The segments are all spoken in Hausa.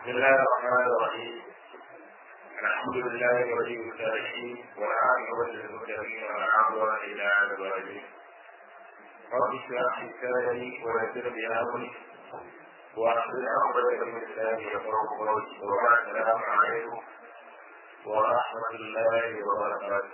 بسم الله الرحمن الرحيم الحمد لله ولي الصالحين والعاقبة للمتقين ولا عدوان إلا على الظالمين رب اشرح لي صدري ويسر لي أمري وأحسن عقبة من لساني يفرق قولي وبعد السلام عليكم ورحمة الله وبركاته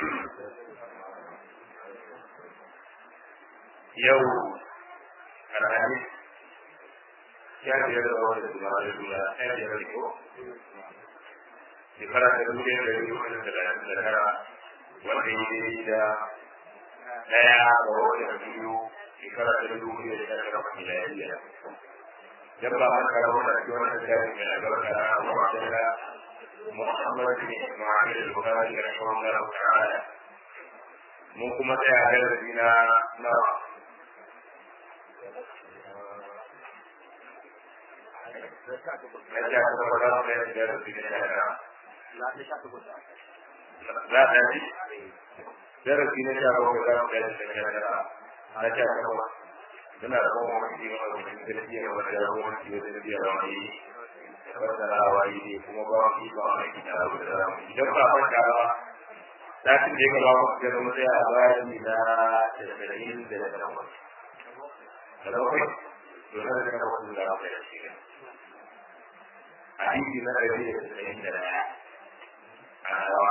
يوم الحديث ya biyar da wani da kuma da duniya ya biyar da ko shekara ta dubu ɗaya da dubu ɗaya da talatin da tara wanda ya yi da ɗaya ga wani da biyu shekara ta dubu ɗaya da tara da miliyariya dan ba man kara wani da wani da ya yi mai albarka na abu a da Muhammad bin Ismail al-Bukhari rahimahullah ta'ala mun kuma tsaya a darasi na na za a yi darasi na sha bakwai za mu gani da shekara na sha takwas suna da kuma wani jikin wani gaskiya wanda ya zama wani jikin gaskiya da wani fassarawa yi ne kuma ba wani ba wani gina abu da zamu idan ba fanta ba satin da ya gaba mu ga mu tsaya a bayan ni na tasirayin da da takwas da bakwai to na da takwas da za mu tsaya shi hadisi na ɗari da tasa'in da ɗaya a rawa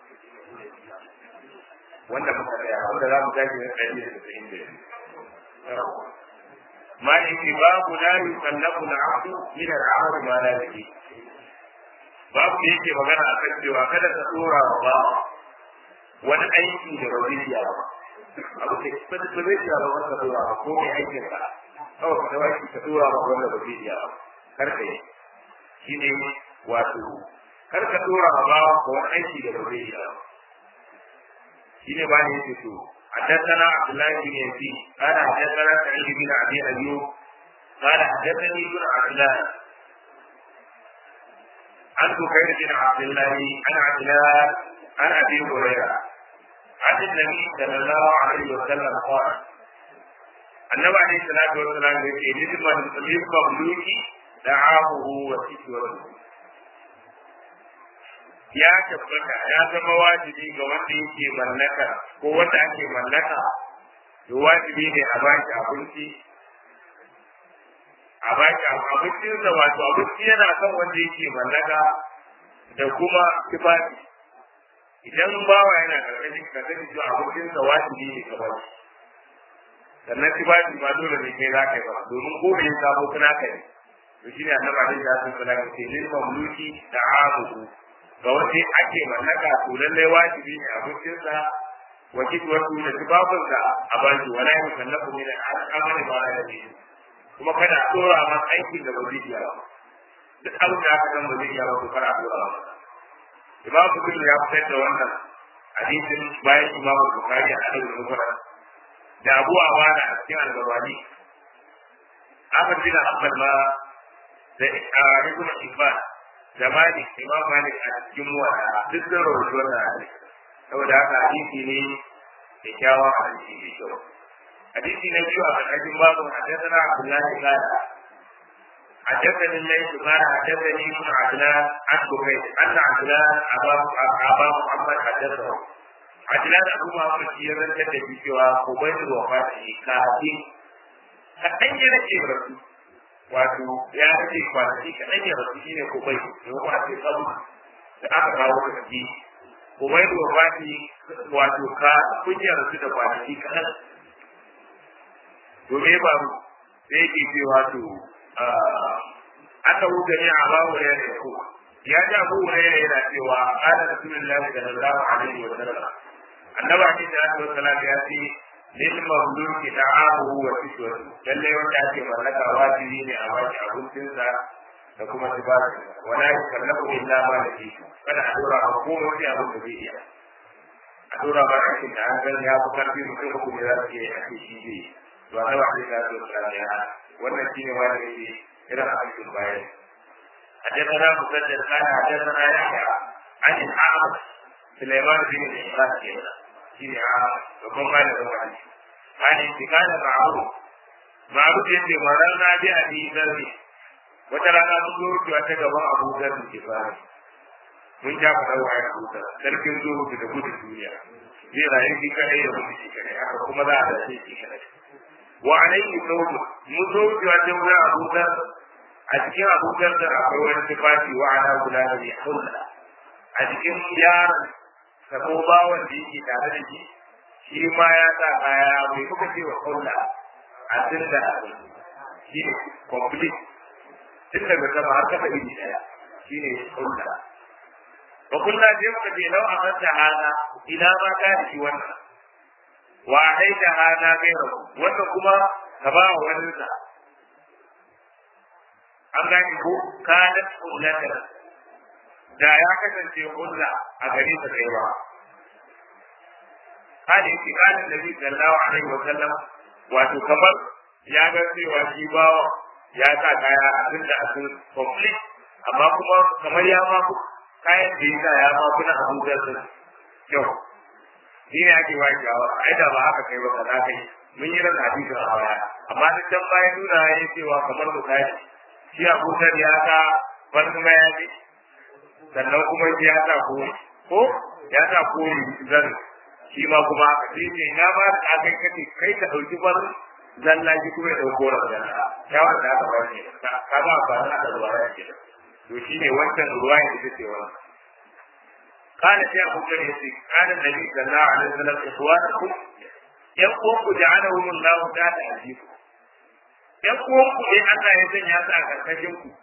wanda muka tsaya wanda za mu tashi na ɗari da tasa'in da biyu ما يجي باب لا يكلف العبد من العمل ما لا يجي babu da yake magana a kan cewa kada ka tsora wa ba wani aiki da ba zai iya ba abu da ba zai iya ba wanda tsora ba ko mai aikin ka kawai ka dawo ka tsora ba wanda ba zai iya ba kar ka yi shine wato kar ka tsora wa ba ko wani aiki da ba zai iya ba shine ba ne yake so حدثنا عبد الله بن يزيد قال حدثنا سعيد بن ابي ايوب قال حدثني ابن عجلان عن بكير بن عبد الله عن عجلان عن ابي هريره عن النبي صلى الله عليه وسلم قال النبي عليه الصلاه والسلام يقول للمملوك دعامه وسكوته ya tabbata ya zama wajibi ga wanda yake mallaka ko wanda ake mallaka to wajibi ne a baki abinci a baki abincin da wato abinci yana kan wanda yake mallaka da kuma tufafi idan bawa yana karkashin ka sani cewa abincin sa wajibi ne ka baki sannan tufafi ba dole ne kai za ka yi ba domin ko da ya samu kuna ka ne to shine annabi alaihi salatu wasallam ce lil mamluki da'amuhu ga wanda ake mallaka to lallai wajibi ne abincinsa wa kitwatu da tubabinsa a baki wala yin kallafu min al'amali ma la yadi kuma kada a dora ma aikin da ba zai iya ba duk abin da aka san ba zai iya ba to kada a dora ma imam bukhari ya fitar da wannan hadisin bayan imam bukhari a cikin mufrad da abu awana a cikin al-gawani Ahmad bin Hanbal ma da Ibn Hibban da Malik Imam Malik a cikin wata duk da rawaito wannan hadisi saboda haka hadisi ne da kyawawan hadisi mai kyau hadisi na biyu a ƙarƙashin babu haddathana Abdullahi qala حدثني الليث قال حدثني ابن عجلان عن بكير ان عجلان ابا ابا محمد حدثه عجلان ابو محمد في رنجة في سوى قبيل وفاته كافي kaɗan ya rage rasu wato ya rage kwanaki kaɗan ya rasu shi ne kubai da kuma ce sabu da aka kawo ka tafi kubai da wafati wato ka kunya rasu da kwanaki kaɗan to me ba mu sai yake ce wato aka wuce ne a babu ya da ko ya ji abu ne yana cewa ala rasulullahi sallallahu alaihi wa sallam annabi alaihi salatu wa sallam ya ce lil mamluki ta'amuhu wa kiswatu lalle wanda ake mallaka wajibi ne a baki abincinsa da kuma tibati wala yukallafu illa ma yake kada a dora a komai wani abin da zai iya a dora ba aikin da an san ya fi karfi mutum ko ne za su iya ake shi zai to a zama sai ka zo ka ya wannan shine wanda yake irin aikin bayan حدثنا مسدد قال حدثنا يحيى عن الأعمش سليمان بن إسحاق shine a babban malamin wani an intikala ma'ruf ma'ruf yace marar na bi abi zarri wata rana mun zo wucewa ta gaban Abu Dharr ke fara mun ja faɗa wa ya Abu Dharr sarkin zuwa da gudun duniya zai rayu shi kadai da mutu shi kadai haka kuma za a dace shi kadai wa alaihi sawmu mun zo wucewa ta wurin Abu Dharr a cikin Abu Dharr da akwai wani tufafi wa ana kula da ya hulla a cikin yaron sabo bawan da yake tare da shi shi ma ya sa kaya mai kuka ce wa hulla a tun da shi ne complete tun daga sama har kafa iri daya shi ne hulla wa kullu sai muka ce lau a manta hana ina ma ka da shi wannan wa haida hana gaira wannan kuma ka ba wa wani sa an gane ko kanat hullatan da ya kasance hulla a gare ta kai ba hali yake kanin da zai sallahu alaihi wa sallam wato kamar ya ga cewa shi bawa ya sa kaya a tun da asin complete amma kuma kamar ya ma kayan da ya sa ya ma kuna abin da sun kyau shi ne ake wa jawa ai da ba haka kai ba kaza kai mun yi ran hadisin a baya amma duk dan bayan nuna ya cewa kamar misali shi Abu Dhar ya sa wani mayafi sannan kuma shi ya sa ko ko ya sa ko zan shi ma kuma haka sai ne na ba da kai kace kai ka dauki bar zalla shi kuma ya dauko ran zalla ya wanda aka ba ne ka ba ba na da ruwa ya ke to shine wancan ruwa ya ce ce wannan قال يا أبو بكر قال النبي صلى الله عليه وسلم إخوانكم يقوم جعلهم الله تحت أيديكم ‘yan uwanku ne Allah ya sanya su a karkashin ku.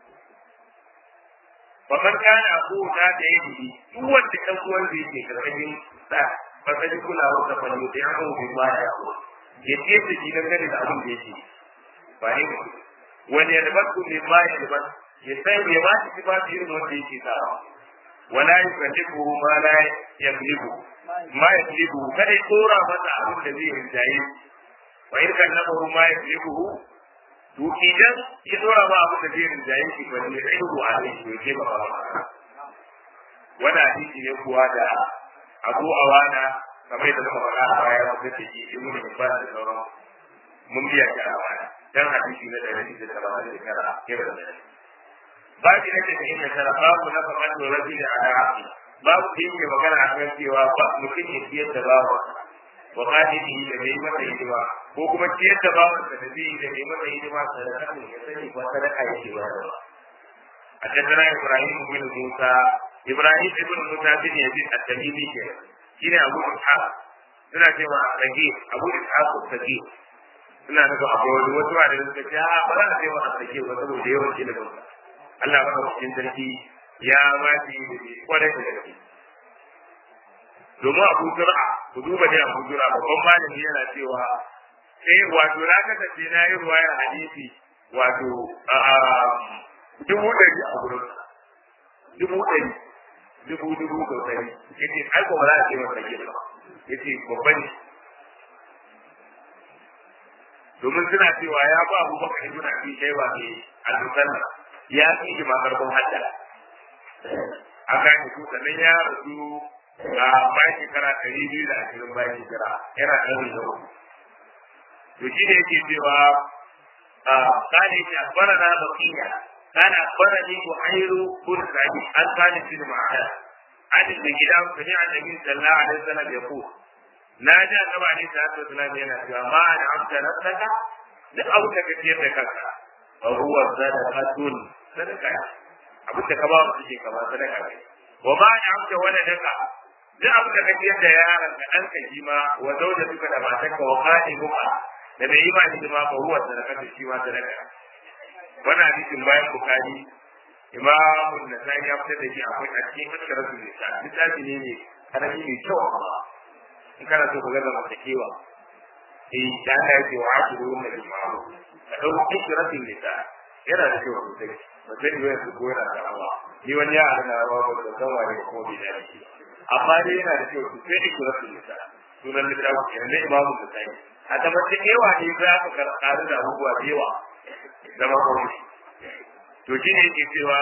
Bakan kana ko ta da ya yi duk wanda ɗan uwan da yake karkashin sa ba ta ji kulawar da fanni da ya kawo bin baya ya ko. Ya ce da shi dan gane da abin da yake. Ba ne ba. Wani ya dabar ku bin baya ya dabar. Ya sai ya ba shi kifa irin wanda yake sawa. Wala ya kace ko ma la ya klibu. Ma ya klibu kada ya tsora masa abin da zai rinjaye. Wa irkan nabahu ma ya klibu to idan ya dora ba abu da zai rinjaye shi ba ne sai ku a ne ke ke ba ba wannan hadisi ne kuwa da Abu Awana kamar da muka faɗa a baya wanda ke ji ibn Hibban da sauran mun biya shi a baya dan hadisi na da hadisi da talatin da kara ke da nan babu ne da inda tara babu na faɗa da rabbi ala abdi babu da yake magana a kan cewa ba mutum ya ciyar da bawa wa qadihi da bai masa hidima ko kuma ciyar da bawan da zai yi da bai masa hidima sadaka ne ya sani ba sadaka yake ba da حدثنا ابراهيم بن موسى ابراهيم بن موسى بن يزيد التميمي كده شنو ابو اسحاق suna cewa rage abu ishaq sake suna nufin abu wani wasu ba da suka ce a ba za a cewa a sake ba saboda yawan ilimin Allah ba cikin sarki ya ba shi kwarai da gaske domin abu zura ku duba da abu zura babban malami yana cewa sai wato na kasance na yi ruwayar hadisi wato dubu ɗari a gurin dubu ɗari dubu dubu sau ɗari yace ai ko ba za a ce masa ke ba yace babban ne domin suna cewa ya ba abu baka ibn abi shayba ne al-musanna ya fi shi ma karfin hadda a gane ku sannan ya rasu a bayan shekara ɗari biyu da ashirin bayan shekara yana ɗari da uku to shi ne yake cewa قال أخبرنا بقية قال أخبرني بحير بن سعيد عن خالد بن معاذ عن الكلام سمع النبي صلى الله عليه وسلم يقول ناجى النبي عليه الصلاة والسلام يقول ما أنعمت نفسك لأوك كثير لك وهو صدقة صدقة abin da ka ba mu suke kama sadaka ne wa ma ya amsa wani daka duk abin da ka ciyar da yaron ka ɗanka shi ma wa zauda duka da matarka wa kaɗi muka da bai yi ma ni ma ba huwa sadaka da shi ma sadaka wannan hadisin bayan bukari imamu nasai ya fitar da shi akwai a cikin askaratu nisa littafi ne ne karami mai kyau amma in kana so ka ga zamantakewa eh da aka yi wa akiru wannan jima'a ka ɗauki askaratu nisa yana da kyau sosai ba zai yi yanzu ko yana da rawa ni wani ya ana rawa ba da san wani ko bai da shi amma dai yana da kyau sosai ne ku rasu nisa sunan littafin kenan na imamu nasai a tabbatar yawa ne za ka karu da abubuwa da yawa zama kawai to shi ne yake cewa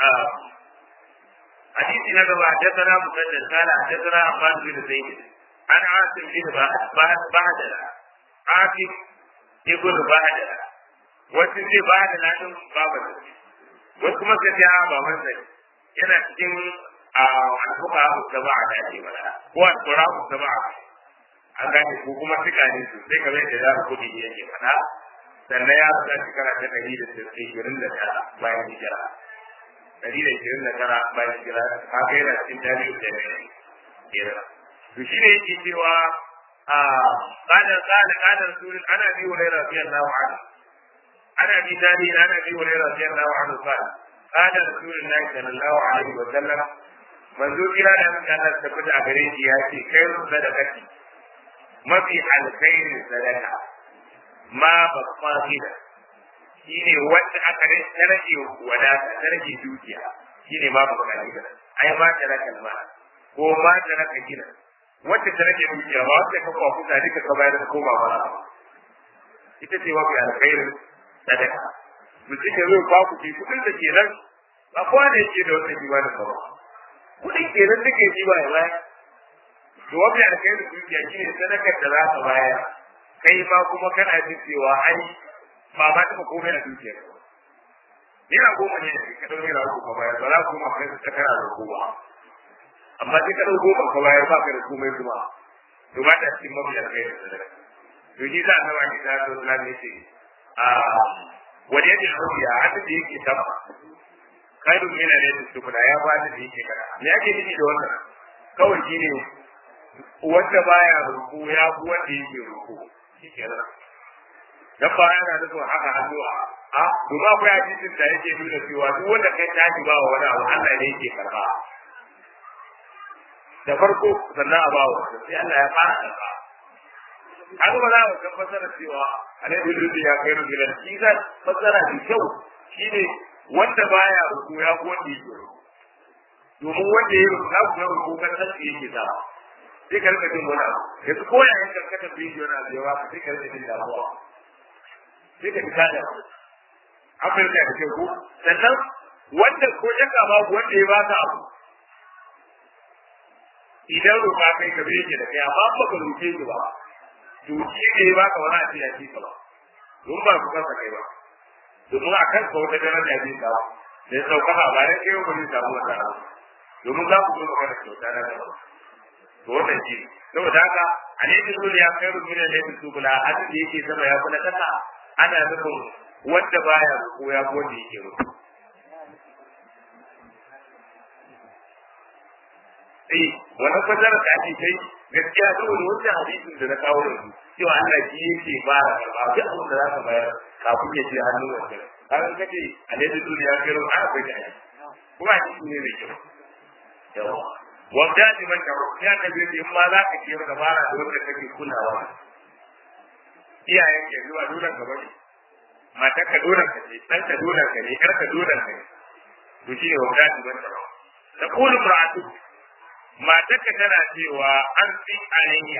hadisi na gaba haddana musaddad kala haddana abbas bin zaid an asim bin ba'dala asim ibn ba'dala wasu ce ba'dala din babu da wasu kuma suka ce a baban sa yana cikin a alfuka da ba a dace ba ko a tsora da ba an gane ko kuma suka ne su sai kamar yadda za ku kudi yake faɗa sannan ya rasa shekara ta ɗari da ishirin da tara bayan hijira ɗari da ishirin da tara bayan hijira ka kai na cikin jami'u da ne kera to shi ne yake cewa a ƙadar ƙadar ƙadar surin ana bi wa rai rafiyar lawa ana ana bi tari ana bi wa rai rafiyar lawa ana ƙadar ƙadar surin na sallallahu alaihi wa sallam manzo kira da mutum Allah ta fita a gare shi ya ce kai sadaqati mafi alkhairin sadaka ma babba gida shi ne wanda aka rage wadata ta rage dukiya shi ne ma babba gida ai ma ta raka ma ko ma ta raka gida wacce ta rage dukiya ba wacce ka kwa kusa duka ka bayar da koma ba ita ce mafi alkhairin sadaka mutum ya zo ba ku ke kudin da ke nan ba kowa ne yake da wata kiba da ba kudin ke nan duka yi ba ya bayar to wani alkhairi dukiya shi ne sadakar da za ka bayar kai ma kuma kana jin cewa ai ba ma taɓa komai a dukiya Naira goma ne ka ɗau naira goma bayar ba za ku kuma kai ta kana da goma amma sai ka ɗau goma ka bayar ba ka da komai kuma to ba ta cikin mafi alkhairi sadaka to shi za a zama ki ta zo islam ne ce a wani yadda rubiya hadin da yake sama kaidun mina ne da su ya ba da yake kana me ake nufi da wannan kawai shi ne wanda baya ruku ya fi wanda yake ruku shi kenan dan ba yana nufin haka hannu a a domin akwai hadisin da yake nuna cewa duk wanda kai tashi ba wa wani abu Allah ne yake karba da farko sannan a bawa sai Allah ya fara karba haka ba za mu kan fasara cewa alaihi lillahi ya kai rubulan shi zan fasara da kyau shine wanda baya ruku ya fi wanda yake ruku domin wanda ya ruku na kuma ruku kan nan yake zama sai ka rika jin wani abu yanzu ko ya yin karkatar bidiyo na zewa ka sai ka rika jin damuwa sai ka fita da an fahimta da kyau ko sannan wanda ko shakka babu wanda ya baka abu idan roƙa kai ka bege da kai amma ba ka roƙe shi ba to shi ne ya baka wani a ce ya ce ka ba don ba ku kansa kai ba domin a kan ka wata daraja ya ce ka ba da ya sauka ba ba ya kai ba zai samu wata abu domin za ku zo magana kyauta na gaba to wannan shi saboda haka alaihi zuri ya kai rubuta da yake su kula hadin da yake sama ya kula kasa ana nufin wanda baya ko ya ko wanda yake rubu eh wannan fasara da ake kai gaskiya saboda wannan hadisin da na kawo da su cewa Allah shi yake fara karba duk abin da za ka bayar kafin ya je hannun wanda kan kace alaihi zuri ya kai rubuta akwai da kuma shi ne mai kyau yawa wanda ne man da ya ka bi in ma za ka kiyar dabara da wanda kake kulawa iyayen ke zuwa duran gaba ne mata ka duran ka ce dan ka duran ka ne kar ka duran ka ne to shi ne wanda ne man da ta kullu mar'atu mata ka tana cewa an fi alayya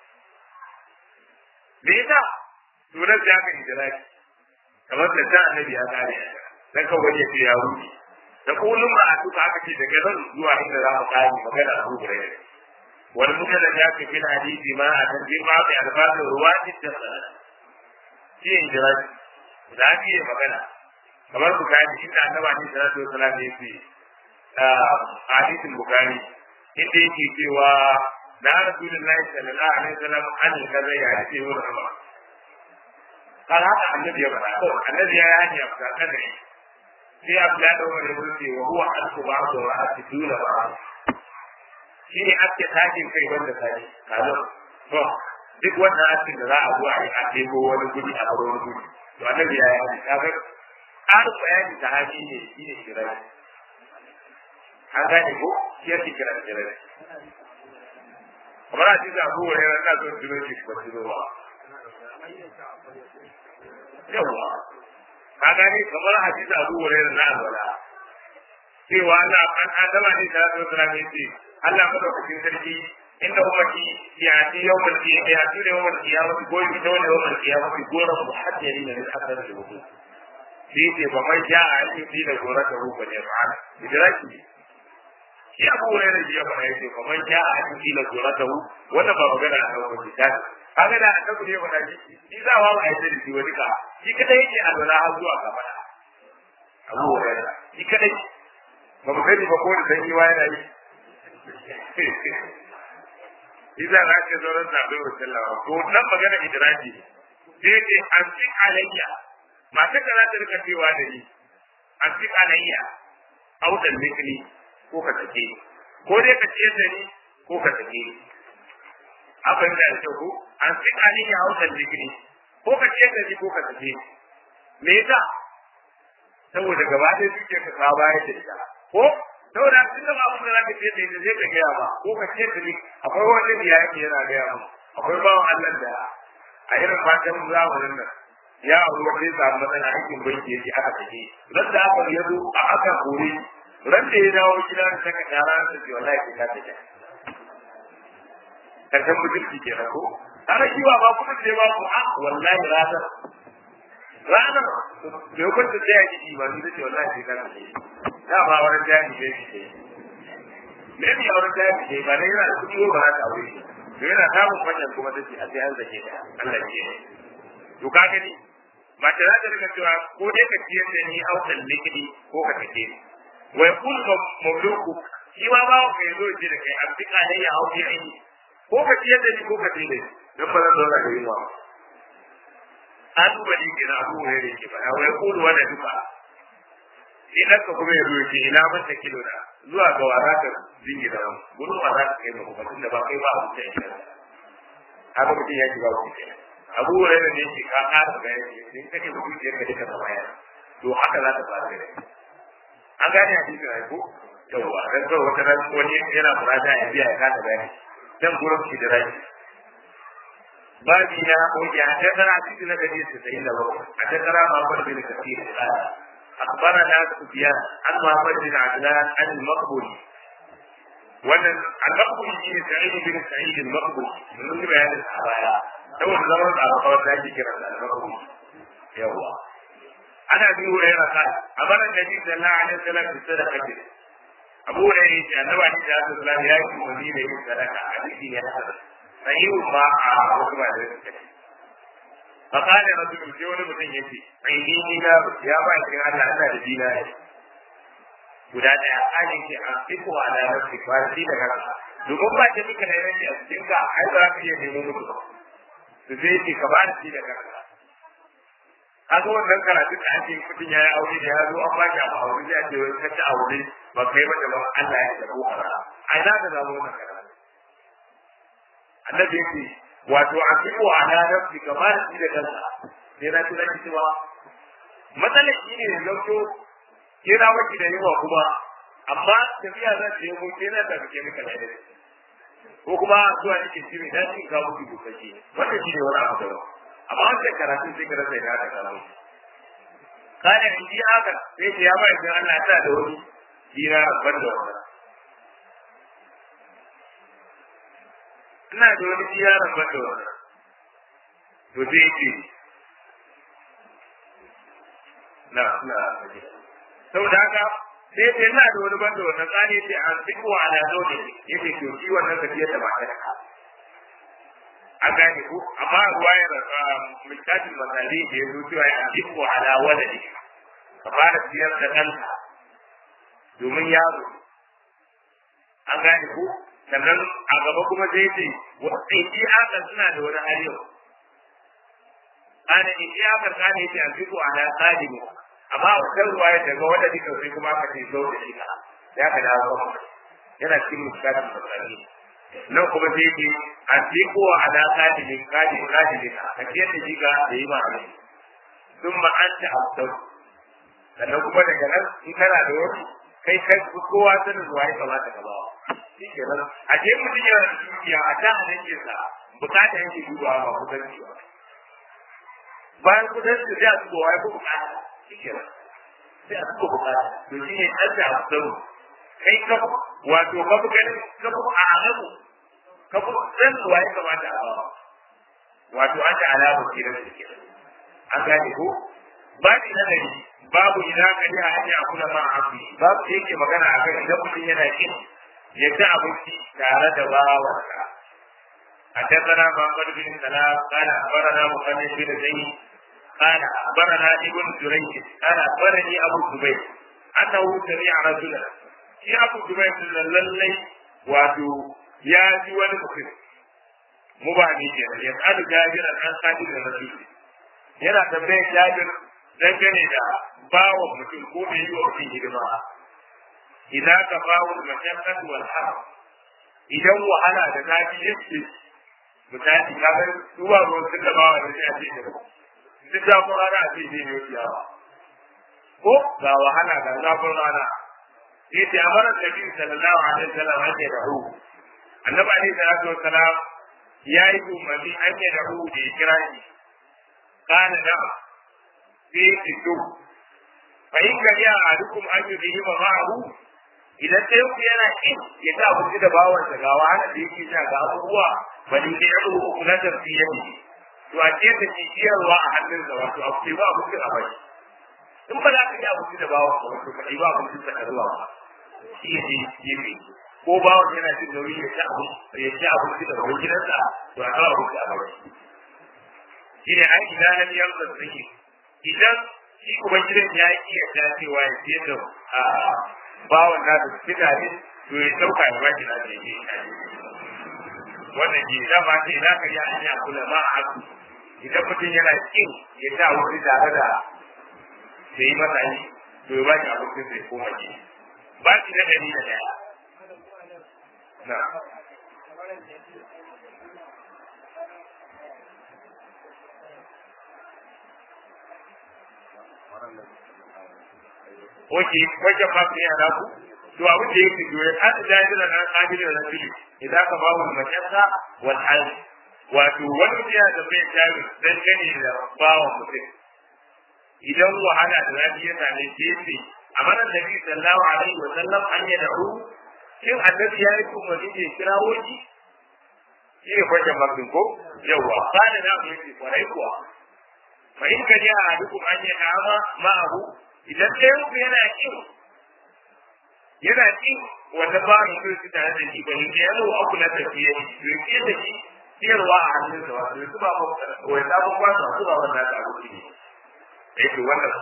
me yasa sunan ya ga idraki kamar da ta annabi ya kare dan ka waje ya wuce da kullum ba a tuka aka ce daga nan zuwa inda za mu kai magana a rubuce ne wal mutala ya ke fil hadisi ma a tanjin ma bi alfaz ruwati da sana shi ne jira da ake yi magana kamar bukari inda annaba ne sallallahu alaihi wasallam ya ce a hadisin bukari inda yake cewa na rasulullahi sallallahu alaihi wasallam an kaza ya ce wa rahama kan haka annabi ya faɗa annabi ya yi hanya ga kada sai abu ya dawo da wuce wa huwa alku ba da wa ake dula ba shi ne ake tashin kai wanda tashi kazo to duk wannan askin da za a zuwa a ɗebo wani guri a bar wani guri to annabi ya yi kaga ƙarin bayani ta haji ne shi ne shirai an gane ko shi yake kira shirai kamar a cikin abubuwa ne na son tuno shi ba tuno ba yawa ka gane kamar hadisi Abu Hurairah na alwala cewa Allah an adama ne da Allah sallallahu alaihi wasallam Allah madaukakin sarki inda ummati ya ci yawmal qiyamah ya ci yawmal qiyamah ko yi ta wani yawmal qiyamah gora muhajjari ne da hadar da wudu sai ce ba mai ja a yi fi da gora ta ruba ne ba idraki shi Abu Hurairah ya fara yace ba mai ja a yi fi da gora ta hu wannan ba magana a kan wani ta haka da annabi ne ba shi shi za wa ai da shi wani ka shi kada yake alwala har zuwa gaba abu hurairah shi kadai ba mu sani ba ko da sanyi wa yana yi Iza za ka zo ran zaɓe wa sallawa ko nan magana idraji sai ce an fi alayya mata ka za ta rika cewa da ni an fi alayya audan mikli ko ka take ko dai ka ciyar da ni ko ka take abin da ya ko an fi alayya audan mikli ko ka ciyar da ni ko ka take me yasa saboda gaba ɗaya suke ka ka bayar da ita ko saboda tun da ba da zaka ce da ita zai ka gaya ba ko ka ce da ni akwai wani da ya yake yana gaya ba akwai bawan Allah da a irin fatan zamanin nan ya auri wanda ya samu matsala aikin banki yake aka tafi ran da aka ya zo a aka kore ran da ya dawo gida da saka tara da ce wallahi ke ka tafi karshen mutunci ke ko ana kiwa ba kuma ce ba ku a wallahi ranar ranar da ya kwanta tsaya gidi ba ni ce wallahi ke ka tafi da ba wani jami ne ke me ne wani jami ne ba ne yana da kuɗi ba za ta aure shi to yana samun wannan kuma ta ce a sai an zake ta Allah ke to ka gani mace za ta rika cewa ko dai ka ciyar da ni autan likidi ko ka take ni wai kun mamluku shi ma ba ka yazo ce da kai an fika da ya hauki aini ko ka ciyar da ni ko ka take ni dan ba zan zauna da yunwa an duba ni ke na abu ne ke ba wai kun wanda duka idan ka kuma yazo ce ina ban ta kilo na zuwa ga wara ka dingi da gurin wara ka kai mu kuma tunda ba kai ba abu ta ina haka mutum ya shiga wuce kenan abu hurairah ne yake ka ƙara ga yake in kake da zuciyar ka duka ta baya to haka za ta faru da an gane hadisin ai ko yawa dan kawai wata ran wani yana murada ya biya ya kasa bayani dan gurin shi da rai babi na oke a tattara cikin na gari su sayi da bakwai a tattara mamar bin kafir أخبرنا سفيان عن محمد بن عدنان عن المقبولي wannan al-maqbul shi ne sa'id bin sa'id al-maqbul mun yi bayanin a baya saboda zaman da aka kawo zaki kira da al-maqbul yawa ana bi wa yana ka amara nabi sallallahu alaihi wasallam bi sadaqati abu hurairah ya annabi ne da sallallahu ya yi wani da yin sadaqa a cikin ya hada sahihu ma a wasu ba da yake فقال رجل sai wani mutum yace ai ni dina ya ba shi Allah ina da dina guda daya ajin ke a fiko a da nafsi ba shi da kanka domin ba ta mika da yanki a cikin ka ai ba za ka iya nemo mutu su zai ce ka ba shi da kanka kaga wannan karatu da ake mutum ya yi aure da ya zo an ba shi abu aure zai ce wani kaci aure ba kai ba da ba Allah ya da kokara ai za ka zama wannan karatu annabi yake wato a fiko a da nafsi ka ba shi da kanka sai na tunani cewa matsalar shi ne yanzu kira maki da yawa kuma amma tafiya za ta yi mu kira da kake maka da dare ko kuma zuwa nake shiri da shi ka mutu ko kace wannan shi ne wani abu da amma wannan karatu sai ka rasa da ka kawo kana in ji haka sai ya ba idan Allah ta da wani kira ban da wannan ina da wani kira ban da wannan to sai yake na na saboda haka sai sai ina da wani banda wannan tsari sai an fiko ala zaune yake to shi wannan tafiyar da matar ka an gane ko amma ruwayar mutatin masali da ya zo cewa an fiko ala wadani ka fara siyar da ɗanka domin yaro an gane ko sannan a gaba kuma sai ce wasu iyakar suna da wani hali yau ana iyakar kane ce an fiko ala tsari amma a kan ruwa ya daga wanda duka sai kuma aka ce zo da shika ya ka dawo ba yana cikin muskatin fasari nan kuma sai ke a tiko a da kadi ne kadi kadi ne a kiyar da shiga da yi ma'ana sun ma an ta abdau sannan kuma daga nan in kana da wani kai kai kowa sanin ruwa ya kamata ka bawa shi ke nan a je mutum yana da dukiya a ta hannun sa bukata yake dubawa ba kudanci ba bayan kudanci sai a dubawa ya fi bukata shikenan sai a suka bukata to shi ne ɗan da abu kai ka wato ka fi ganin ka fi a alamu ka fi san zuwa ya kamata a bawa wato an da alamu ke nan da kenan an gane ko ba ni na gari babu ina gari a hanya kula ma abu babu da yake magana a kan idan mutum yana kin ya ci abinci tare da bawansa حدثنا محمد بن سلام قال اخبرنا محمد بن زيد قال أخبرنا ابن جريج قال أخبرني أبو الزبير أنه سمع رجلا في أبو الزبير للي واتو يا جوان مكر مباني كنا يسأل جابر عن خالد الرسول yana tambayar jabir dangane da bawa mutum ko mai yi wa mutum hidima idan ka bawo mashaqqat wal haram idan wahala da zafi yake misali ka ga duwa ruwan sun da bawa da sai a ce duk zafin rana a ce zai yi ciyawa ko ga wahala ga zafin rana sai ta amara da bi sallallahu alaihi wasallam an da hu annabi alaihi salatu wasallam ya yi umarni an da hu da ya kira shi kana da sai ki to fa in ka ya adukum an yi bihi ma'ahu idan sai ku yana kin ya ta abinci da bawansa ga wahala da yake sha ga abubuwa bali da ya rubu na tafsiyar to a ce da ciyarwa a hannun da wato a ce ba abinci a bai in ba za ka yi abinci da bawa ka wato ka yi ba abinci da zuwa ba shi ya ce gefe ko bawa yana jin nauyi ya ci abinci ya ci abinci da wani gidansa to a kawo abinci a bai shi ne an idan nan yan da suke idan shi kuma gidan ya yi iya ta cewa ya ce da bawan na da suka ne to ya sauka ya ba shi na da yake wannan ke dama ce za ka yi an yi kula ma a haku idan mutum yana kin ya sa wuri tare da da yi masa yi to ya ba shi abokin sai koma ke ba shi na dari da daya na Oke, wajen ba su yana ku? To abin da yake doye, an da ya zira nan ƙabilin na fili, idan ka ba wa macensa wal hali. Wato, wani ya da bai jari dan gani da bawan mutum. Idan wahala da zafi ya same shi yace, a mana da bi sallahu alaihi wa sallam an yi da ru, shin annabi ya yi kuma ne kira woji? Shi ne kwanciyar bakin ko? Yawwa, ba da na mu yake kwarai kuwa. Fa in ka ji a dukkan an yi dama ma'ahu, idan ɗayan ku yana kin yana kin wanda ba mu so su tare da shi ba ne ya zo aku na tafiye to yake da shi siyarwa a hannun sa wato su ba ba wai ta ba ba su ba ba da ta rubuci ne eh to wannan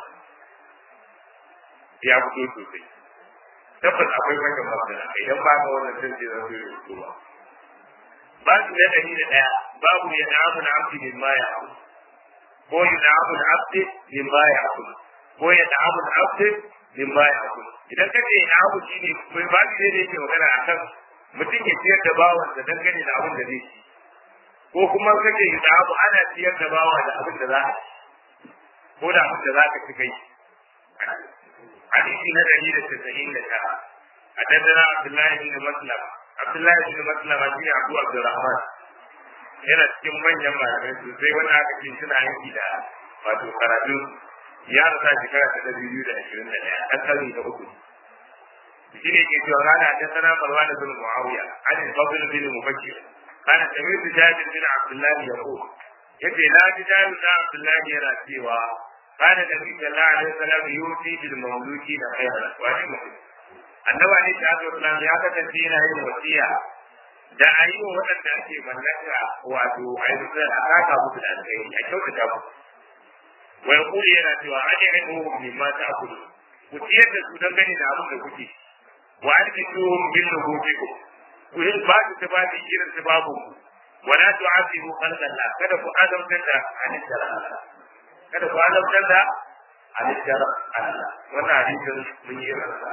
ya fito sosai tabbas akwai wannan magana idan ba ka wannan sai zai zo ya fito ba ba su da dari da daya babu ya na'amu na abdi min ma ya ko ya na'amu na abdi min ma ya ko ya na'amu na abdi min ma ya idan ka ce na abu shi ne mai ba shi ne yake magana a kan mutum ya ciyar da bawan da dangane da abin da zai ci ko kuma ka ce da abu ana ciyar da bawa da abin da za a ci ko da abin da za ka ci kai hadisi na dari da tasa'in da tara a dandana abdullahi bin maslama abdullahi bin maslama shi ne abu abdurrahman yana cikin manyan malamai sosai wanda aka ce suna yanki da wato karatu ya rasa shekara ta ɗari biyu da ashirin da ɗaya ɗan ƙarni da uku shi ne ke cewa rana ta sana marwa da bin muawiya an yi fadl bin mubakir kana tamir da jabir bin abdullahi ya ko yace na ji jabir da abdullahi yana cewa kana da bin sallallahu alaihi wasallam yuti bil mamluki da khayra wa ni mutum annabi ne ta zo nan ya kasance yana yin wasiya da ayi wa waɗanda ake mallaka wato ayi a saka musu da alkhairi a kyautata musu wa yaqulu yana cewa ajrimu mimma ta'kulu ku ciyar da su dan gani da abin da kuke wa arkitum min nubujikum ku yi ba su ta babu irin ta babu wa la tu'azibu khalqallah kada ku azabtar da halittar Allah kada ku azabtar da halittar Allah wannan hadisin mun yi rasa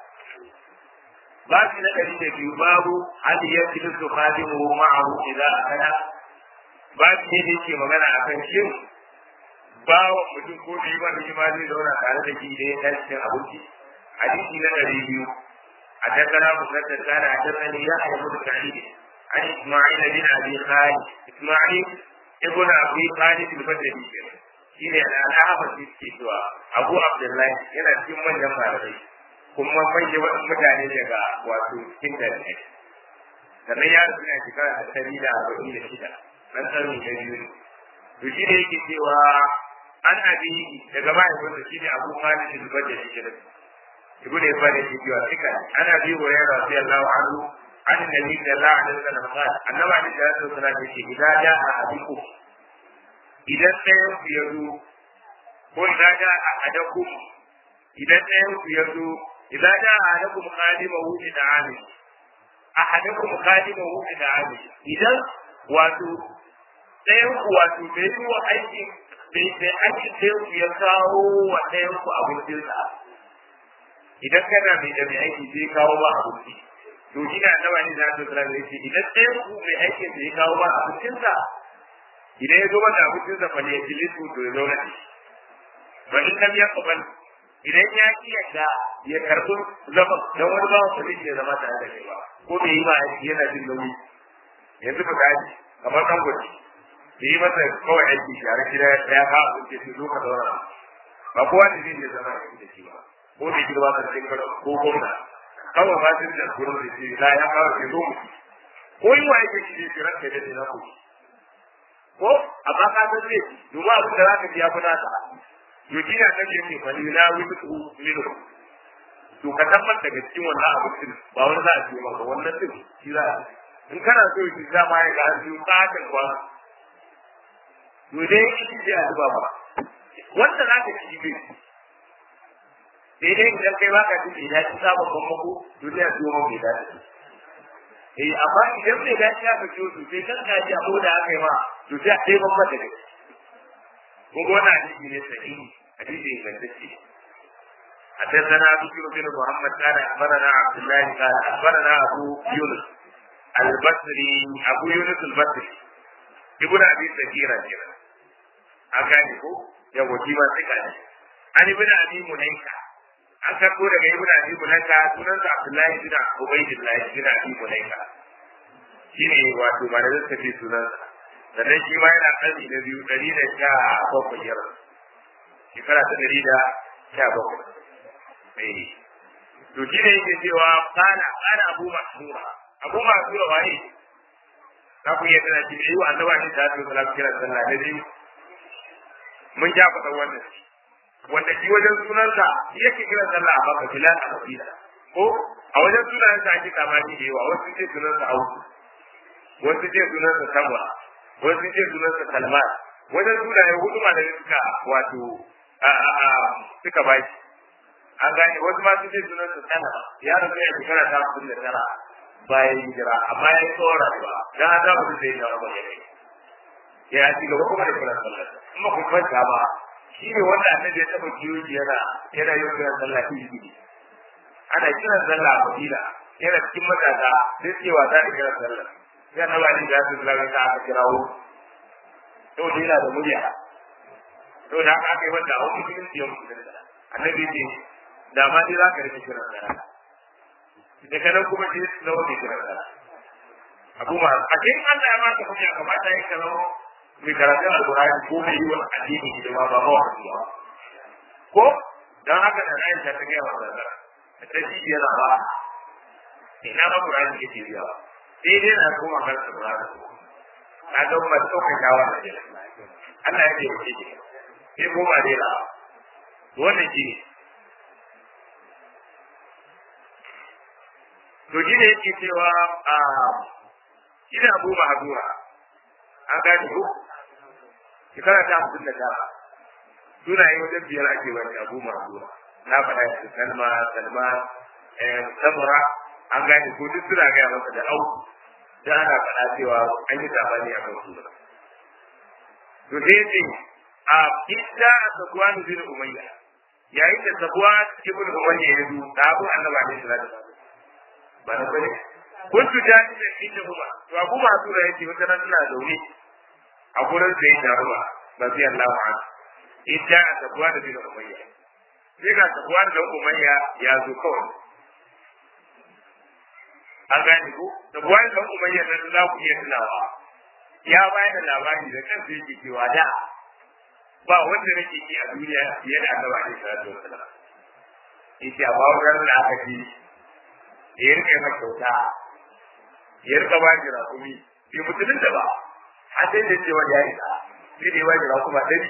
babu na ɗari da biyu babu hal ya fi su khadimu ma'ahu idan akala babu ne da yake magana akan shin bawan mutum ko da yiwa da ma zai zauna tare da shi da ya tashi cin abinci hadisi na ɗari biyu a tattara musaddar kana a tattara ya a yamu da sa'idi an isma'il bin abi khalid isma'il ibn abi khalid al-badri shi ne al'ahaba shi ke cewa abu abdullahi yana cikin manyan malamai kuma manyan mutane daga wato cikin dalilai sannan ya rasu na shekara ta ɗari da arba'in da shida nan tsarni da biyu to shi ne yake cewa an abi daga mahaifinsa shi ne abu malik al-badri shi ne ibnu ibn shi cewa kika an abi hurairah radiyallahu anhu an nabi sallallahu alaihi wasallam qala annabi alaihi salatu wasallam yake idan ja a abiku idan ɗayan ku ya zo ko idan ja ahadakum idan ɗayan ku ya zo idan ja ahadakum khadimahu ila amin ahadakum khadimahu ila amin idan wato ɗayan ku wato bai yi wa aikin bai bai aikin ɗayan ku ya kawo wa ɗayan ku abincinsa idan kana mai da mai aiki zai kawo ba abinci to ina nawa ne za ta tsara yake idan ɗayan ku mai aikin da ya kawo ba abincinsa idan ya zo mata abincinsa fa ne ya ji lisu to ya zo na shi ba in lam yaqbal idan ya ki yadda ya karɓi zaman dan wani ba su ne ya zama tare da kai ba ko bai yi ba yana jin nauyi yanzu ba gaji kamar kan gudu da yi masa kawai aiki share gida ya ka abinci su zo ka zauna ba kowa ne zai zama da shi ba ko da girma da cikin ko gwamna kawai ba su da gurin da shi la ya kawo ke zo mu ko yi wa yake shi ne kiran kai da na ku ko amma ka san zai domin abin da za ka biya kuna ta yoji na kan yake fa ni na wuce ku mino to ka tabbar daga cikin wannan abincin ba wani za a ce maka wannan din shi za a in kana so shi za ma ya ga an biyu kakan kwa to dai shi ce a zuba ba wanda za ka ci bai sai dai idan kai baka jin bai dace sabon bambako to sai a siyo man bai dace eh amma idan bai dace aka ciyo su sai kan ka ji abu da aka yi ma to sai a kai ban mata da ko gona hadisi ne sahihi hadisi ingantacce حدثنا بشر بن محمد قال اخبرنا عبد الله قال اخبرنا ابو يونس البصري ابو يونس البصري ابن ابي سكيرة كده أكاني ko yawa shi ma sai kaji an ibn abi mulaika an karbo daga ibn abi mulaika sunan sa abdullahi bin ubaydillah bin abi mulaika shine wato ba da zaka ce sunan sa sannan shi ma yana karni na biyu dari da sha bakwai yar shekara ta dari da sha bakwai eh to shi ne yake cewa kana kana abu masura abu masura waye za ku iya tana shi ne wa annaba ne da ta sallallahu alaihi wasallam da biyu mun ja faɗa wannan wanda shi wajen sunansa yake kiran sallah a baka bilal a kabila ko a wajen sunansa ake kamani da yawa wasu ce sunansa auku wasu ce sunansa samwa wasu ce sunansa salman wajen sunaye hudu ma da suka wato suka baki an gane wasu ma su ce sunansa sana ya rasu ya shekara ta hamsin da tara bayan hijira amma ya yi tsawon rayuwa dan an za mu zai da wani ya kai ya ci gaba kuma da kiran sallah kuma ku kwanta ba shi ne wanda annabi ya taba kiyo yana yana yin kiran sallah shi ana kiran sallah a Madina yana cikin matasa sai ce wasa da kiran sallah sai na wani da su sallah ta aka kirawo to dai yana da murya to da aka kai wanda a wani cikin siyan annabi ce da ma dai za ka rike kiran sallah daga nan kuma sai su zama mai kiran sallah abu ma a cikin Allah ya maka hujja kamata ya kalawo mai karatun alkurani ko mai yi wa addini hidima ba ba ko dan haka da Aisha ta ga wa zara ta ji yana ba ina ba Qur'ani ke biya sai dai na kuma kan Qur'ani na ga ba tsokan yawa da Allah ya ce ku ce sai kuma dai la wannan shi ne to shi ne yake cewa a shi ne Abu Mahdura an gane ko shekara ta hamsin da tara sunaye wajen biyar ake wani abu masu na faɗa shi salma salma samura an gane ko duk suna gaya masa da au da ana faɗa cewa an yi sabani a kan suna to sai yace a idda sabuwan bin umayya yayin da sabuwan ibn umayya ya zo da abu annabi alaihi salatu ba na bane kuntu jahilin inda kuma to abu masu da yake wata nan ina zaune a gurin sai da ruwa rabi Allah an idda tabuwa da bin umayya sai ga tabuwa da umayya ya zo kawai an gane ko tabuwa da umayya da za ku iya tunawa ya bayar da labari da kansa yake cewa da ba wanda nake ki a duniya fiye da Allah ne sallallahu alaihi wasallam yace amma wannan da aka ji ya rike maka kyauta ya rika ba shi rakumi bai mutumin da ba har sai da cewa ya isa sai da ya ba shi rakuma ɗari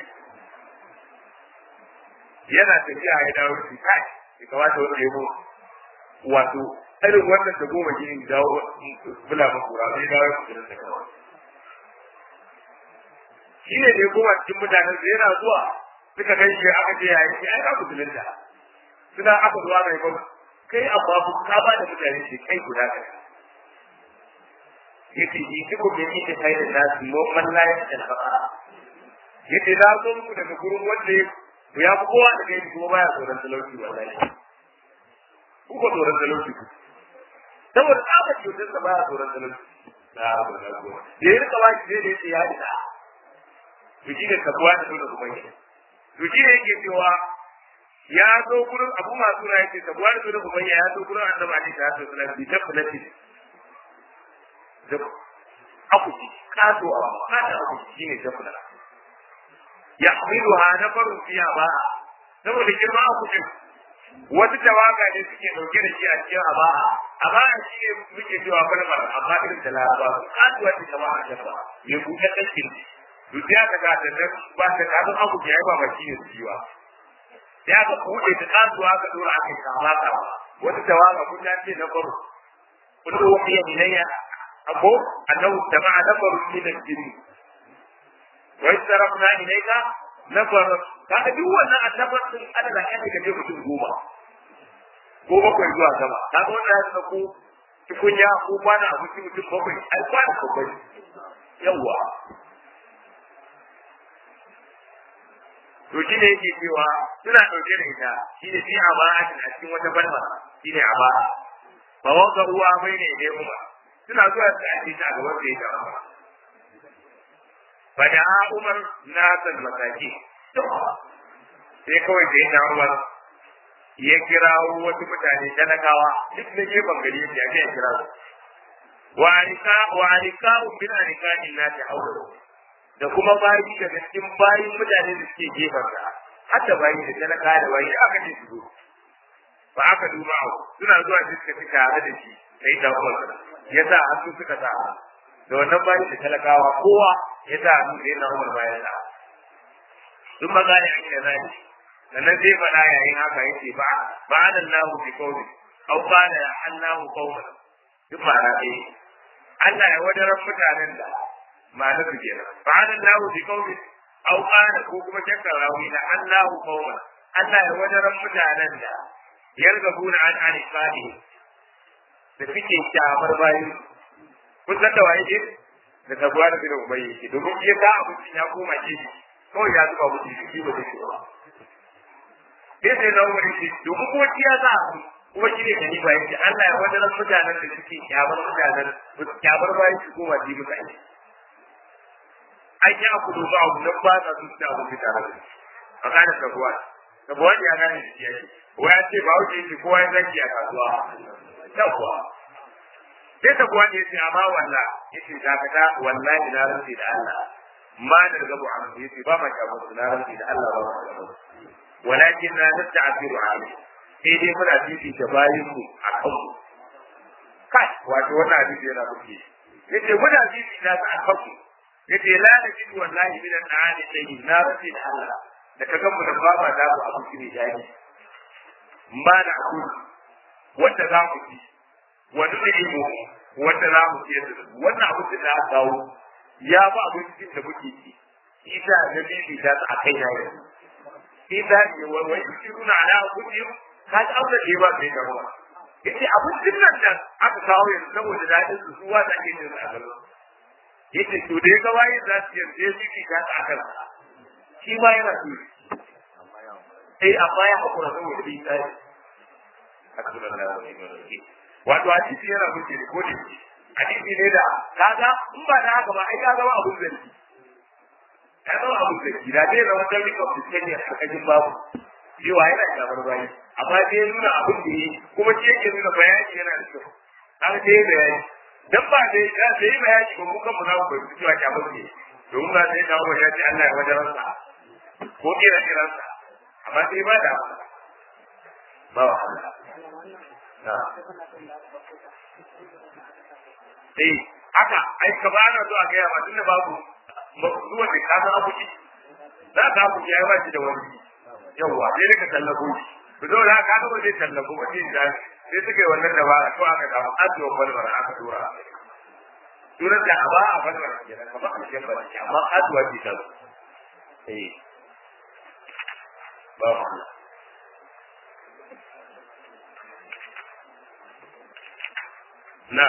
yana tafiya ya dawo shi kai ya kamata wani ya mu wato irin wannan da goma gini dawo bula makura sai dawo shi da kawai shi ne da ya koma cikin mutanen sa yana zuwa suka kai shi aka ce yayi shi ai ka musulunta suna aka zuwa mai ba kai amma ku ka ba da mutane shi kai guda kai yace yi duk da yake kai da nasu mo man la ya ta fara yace na zo muku daga gurin wanda ya fi kowa da kai kuma baya tsoron talauci wallahi ku ko tsoron talauci ku saboda tsabar cutar da baya tsoron talauci na abu na goma da ya rika ba shi zai da ya isa to shi ne kabuwa da dole kuma yake to shi ne yake cewa ya zo gurin abu masu na yake kabuwa da dole kuma ya zo gurin annabi ali da hasan sallallahu alaihi wasallam da akuti kato a kada akuti shine jafna ya hamiluha nafarun fiha ba saboda girma akutin wasu tawaga ne suke dauke da shi a cikin aba amma shi ne muke cewa kalmar amma irin da laraba kasuwa ce kama a jafa mai buɗe ɗankin duk ya ka gata nan ba ta kafin abu ya yi ba ba shi ne su yiwa ya ka buɗe ta kasuwa ka dora aka kama kama wata tawaga kun ya ce na faru kun ko wani ya minayya ako annahu jama'a nafaru min al-jinn wa istarafna ilayka nafar kaga duk wannan annabar din ana da kai ga mutum goma ko bakwai zuwa sama kaga wannan ya ko tukunya ko kwana abinci mutum bakwai ai kwana bakwai yawa to shi ne yake cewa suna ɗauke da ita shi ne fi aba'atin a cikin wata balma shi ne aba'a ba wanda ruwa bai ne ne kuma suna zuwa su ake ta a gaban da ya ta ba da umar na san mataki sai kawai da ya umar ya kirawo wasu mutane talakawa duk na gefen gari ya ke kira su wa alika wa alika bin alika inna ta haula da kuma bayi daga cikin bayin mutane da suke gefen sa hatta bayi da talaka da bayi aka ce su zo ba aka duba suna zuwa su suka fi tare da shi sai da umar ya sa hannu suka sa da wannan bayi da talakawa kowa ya sa hannu sai na umar bayan sa sun magana a cikin zai sannan zai faɗa yayin haka yake ba ba da lahu bi qawli aw qala Allahu qawlan duk ma'ana ɗaya Allah ya wadaran mutanen da ma'ana su kenan ba da lahu bi qawli aw qala ko kuma shakkar rawi na Allahu qawlan Allah ya wadaran mutanen da yargabuna an alifadi da suke kyamar bayan kun san da waye da tabuwa da bin ubayyi yake domin iya ga abincin ya koma gefe kawai ya zuba musu shi ba zai ba sai sai na wani shi domin kuma ya za a kuma shi ne kani bayan shi Allah ya wajen mutanen da suke kyamar mutanen kyamar bayan shi koma ji mutane an yi aku duba abu nan ba sa sun ci abu mutane da a kana tabuwa tabuwa ya gane shi ya ce waya ce ba wuce shi kowa ya zaki a kasuwa yawwa sai tabuwa ne ce amma walla yace dakata wallahi na rantsi da Allah ma da gabu an yace ba ma kyamar su na rantsi da Allah ba ma kyamar walakin na nasta'firu alayhi sai dai muna fifita bayin mu a kan mu kai wato wannan hadisi yana buke yace muna fifita su a kan mu yace la najid wallahi min al-aani sayyi na rabbi da Allah da kaga mu da baba da ku abu ne dai ba da ku wanda za ku ci wani ne mu wanda za mu ci wannan abu da aka kawo ya ba abincin da muke ci isa da bibi da a kai na yanzu ita ne wai wai shiruna ala kudin ka ji aure da ba sai da ruwa yace abincin nan da aka kawo yanzu saboda dadin su suwa da ke jin a gaba yace to dai ga waye za su yarda shi ki ka ta akan shi ma yana so eh amma ya hakura saboda bi tsari wato hadisi yana muke da kodin hadisi ne da kaga in ba da haka ba ai kaga ba abun zanci ya zama abun zanci da zai zama dan rikon fiskani a kakajin babu cewa yana kamar bayi amma sai ya nuna abin da yi kuma shi yake nuna bayani yana da kyau an sai bayani dan ba dai ya sai bayani ba mu kan mu za mu bai cewa kamar ne domin ba sai kawo ya ce Allah ya wajen ransa ko kira kiransa amma sai ba da ba wa Allah eh haka ai ka bana zo a gaya ma tunda babu zuwa da ka san abuki za ka abuki ai ba shi da wani yawa sai ka tallafo shi to dole haka ka ba zai tallafo ba sai da sai suka yi wannan dabara to aka dawo ajiyo balbara aka tura sunan da aba a balbara kenan kamar a cikin bari amma ajiwa ce ta eh ba mu na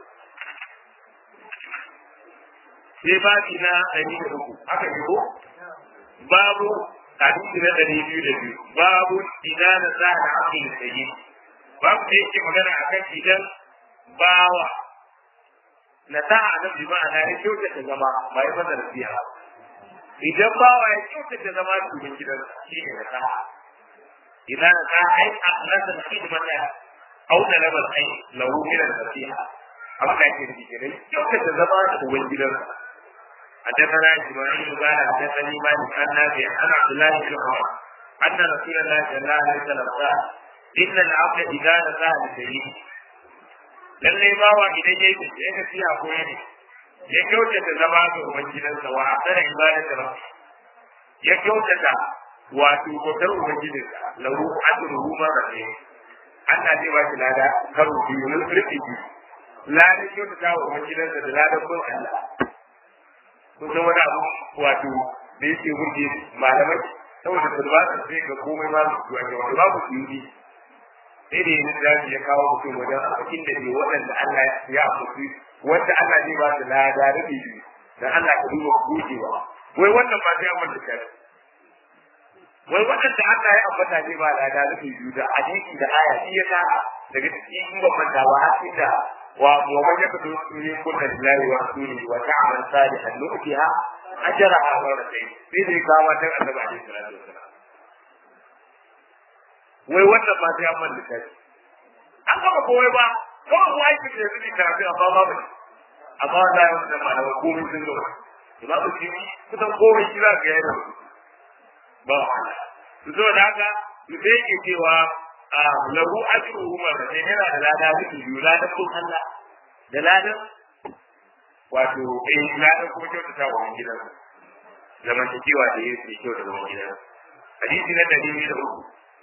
sai babi na ɗari da uku haka ne ko babu hadisi na ɗari biyu da biyu babu idan na sa da abin da yi babu da yake magana akan idan bawa na sa a nan bi ma'ana ya kyautata zama ba ya fasa nasiha idan bawa ya kyautata zama shugaban gidan shi ne na sa idan na sa ai a nasa da hidimata au da labar ai lahu min nasiha abin da ake nufi kenan kyautata zama shugaban gidansa حدثنا اسماعيل قال حدثني مالك عن نافع عن عبد الله بن عمر ان رسول الله صلى الله عليه وسلم قال ان العبد اذا نسى لسيده lallai bawa idan ya yi ya tafi a koyi ne ya kyautata zama ga ubangidansa wa asara ibadata rabbi ya kyautata wato bautar ubangijinsa lahu ajruhu marratayn Allah zai ba shi lada karo biyu na rufi biyu ladan kyautata wa ubangidansa da ladan bin Allah kun san wani abu wato da yake burge malamai saboda su ba su sai ga komai ma su a ga wani babu su yi sai da yin zafi ya kawo mutum wajen abokin da ke waɗanda Allah ya afusi wanda Allah zai ba su lada da biyu dan Allah ka duba gujewa wai wannan ba sai amma da shari wai waɗanda Allah ya ambata zai ba lada da biyu da hadisi da aya shi ya sa daga cikin ban manta ba har inda ومن يقتل من كل لله ورسوله وتعمل صالحا نؤتها اجرها مرتين في ذي كما النبي عليه الصلاه والسلام wai wannan ba sai an man littafi an gama kowai ba kawai kuwa yake da yanzu ne karatu amma ba bane amma wanda ya wanda ma da komai sun zo ba ku ci kusan komai shi za ka yi da ba wahala su zo da haka su sai ke cewa lahu ajruhu marratayn yana da lada miki biyu ladan kun Allah da ladan wato eh ladan kuma kyauta ta wa gidan zaman cewa da yake kyau da zaman gidan hadisi na dalili da uku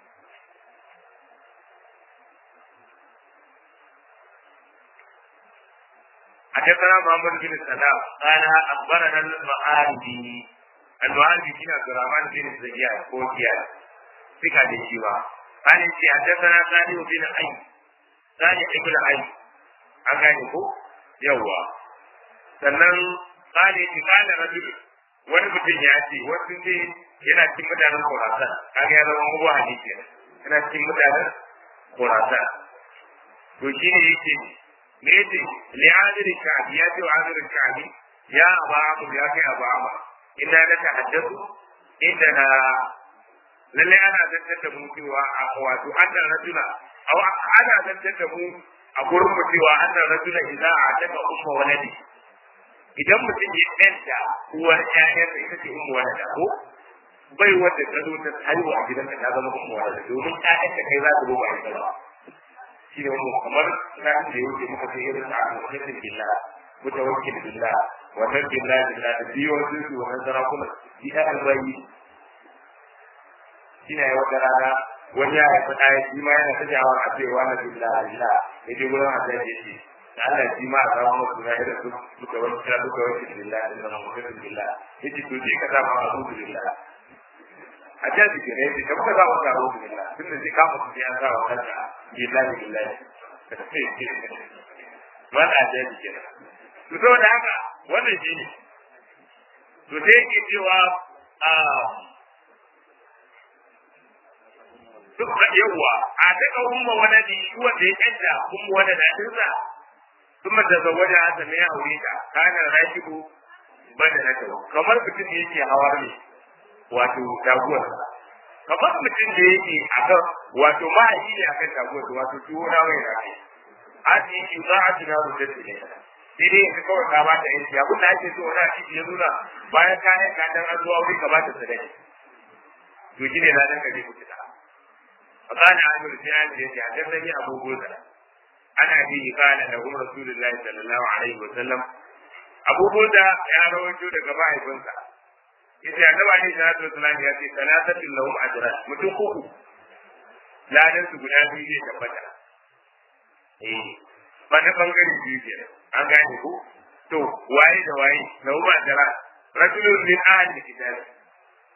حدثنا محمد بن سلام قال اخبرنا المعاربي المعاربي بن عبد الرحمن بن زياد كوكيا ثقة للشيوخ قال في حدثنا ثاني بن عين ثاني ابن عين an gane ko yawwa sannan kale ki kana rajul wani mutum ya ce wasu ne yana cikin mutanen Khurasan kaga ya zama mugu hadisi yana cikin mutanen Khurasan to shi ne yake me yake li adir sha'bi ya ce wa adir sha'bi ya aba abu ya kai aba aba inna la tahaddathu inda na lalle ana zantar da mu cewa a wato annan rajula aw ana zantar da mu a gurin mu cewa annan rajula idza ataka umma waladi idan mutum ya tsanta uwar ƴaƴan da ita ce umma walada ko bai wanda ta zo ta haihu a gidan ka ta zama umma walada domin ƴaƴan da kai za su zo ba ita ba shi ne mu kamar na da yau ke muka ce irin ta a mutum billah mutawakkil billah wannan billah billah da biyo su wannan sarakuna bi ƴaƴan rayi shine wata rana wani ya haifi ɗaya shi ma yana ta jawar a cewa na billah billah ya je gurin Allah ya ce da Allah shi ma a samu masu na irin su suka wani kira suka wani billah da zama mutum billah ya ce to je ka sa ma abu billah a jan jiki ne ya ce ka kuka za mu sa abu billah tun da zai kama su ya sa wa kanka billah billah wani a jan jiki ne to saboda haka wannan shi ne to sai yake cewa a duk da yawa a daga umma waladi wanda ya canja umma wanda da dinsa kuma da zawaja ta mai aure ta kana rashidu bada na ta kamar mutum da yake hawar ne wato taguwar kamar mutum da yake akan wato mahaji ne akan taguwar wato tuwo na mai rafi aji yi za a tuna rubuta ne sai dai yanzu kawai ka ba ta yanki abin da ake so wani a ciki ya nuna bayan kayan kadan an zuwa wuri ka ba ta sadaki to shi ne na dan kaje ku fita فقال عامر بن عامر حدثني ابو بردة انا به قال له رسول الله صلى الله عليه وسلم ابو بردة يا رويتو daga mahaifinsa yace annabi alaihi salatu wasallam ya ce salatatin lahum ajran mutum uku ladan su guda biyu zai tabbata eh ba na bangare biyu ke an gane ko to waye da waye lahum ajran rajulun min ahli kitab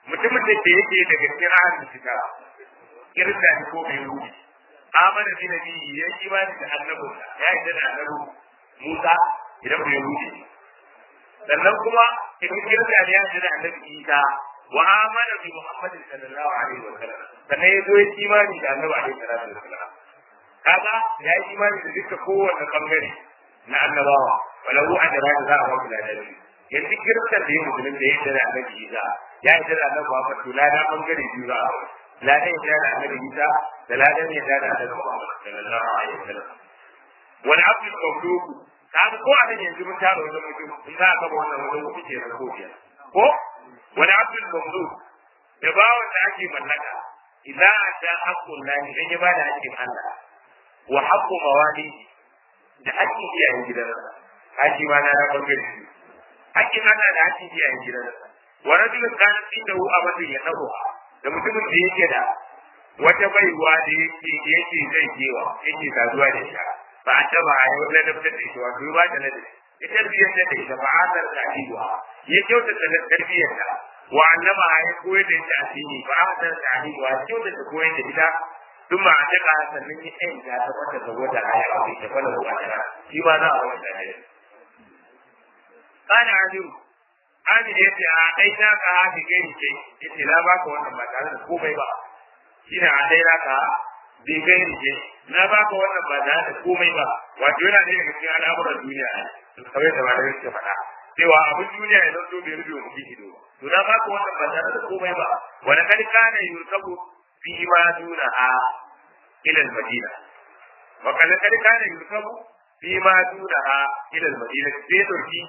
mutumin da ke yake daga cikin ahlul kitab kirista ne ko mai ruhi amana bi nabi ya yi imani da annabinsa ya yi da annabi Musa idan bai ruhi sannan kuma idan kirista ne ya yi da annabi Isa wa amana bi Muhammadin sallallahu alaihi wa sallam sannan ya zo ya yi imani da annabi alaihi salatu wa sallam kaga ya yi imani da duka kowanne bangare na annabawa walau ajra za a wasu ladari yanzu kiristan da ya musulun da ya yi da annabi Isa ya yi da annabi Muhammad to lada bangare biyu za a ladan ya da annabi Isa da ladan ya da annabi Muhammad sallallahu alaihi wasallam wal abdul mawlud kaga ko anan yanzu mun taro wajen mutum in za ka ba wannan wajen mutum ke na kofiya ko wal abdul mawlud da bawon da ake mallaka idan ata haqqul lahi dan ya bada haƙƙin Allah wa haqqu mawali da haƙƙin iyayen gidansa haƙƙi ma na rabon gari haƙƙin Allah da haƙƙin iyayen gidansa wa rajulun kana indahu abadun ya dawo da mutumin da yake da wata baiwa da yake yake zai kewa yake saduwa da ita ba a taba a yi wani dabtar da ita wato ba ta nadi ya tarbiyyar da ita ba a zar da aiwa ya kyautata da tarbiyyar ta wa annama a yi koyar da ita addini ba a zar da aiwa ya kyautata koyar da ita tun ma a daga sannan ya ɗan ya ta wata da wata a yi aure ta fara ruwa ta shi ma za a wata da ita. Kana Amiru, Amir ya ce a ɗai na ka hafi gani ce, ya ce na baka wannan ba tare da komai ba. Shi ne a ɗai na ka bai gani ce, na baka wannan ba tare da komai ba. Wato yana ne daga cikin al'amuran duniya ne, kawai da malamai suke faɗa. Cewa abin duniya ya zanto bai rufe mutum ido ba. To na baka wannan ba tare da komai ba. Wani kari kana yurkabu fi ma duna a ilal madina. Wa kana kari kana yurkabu fi ma duna a ilal madina. Sai ɗauki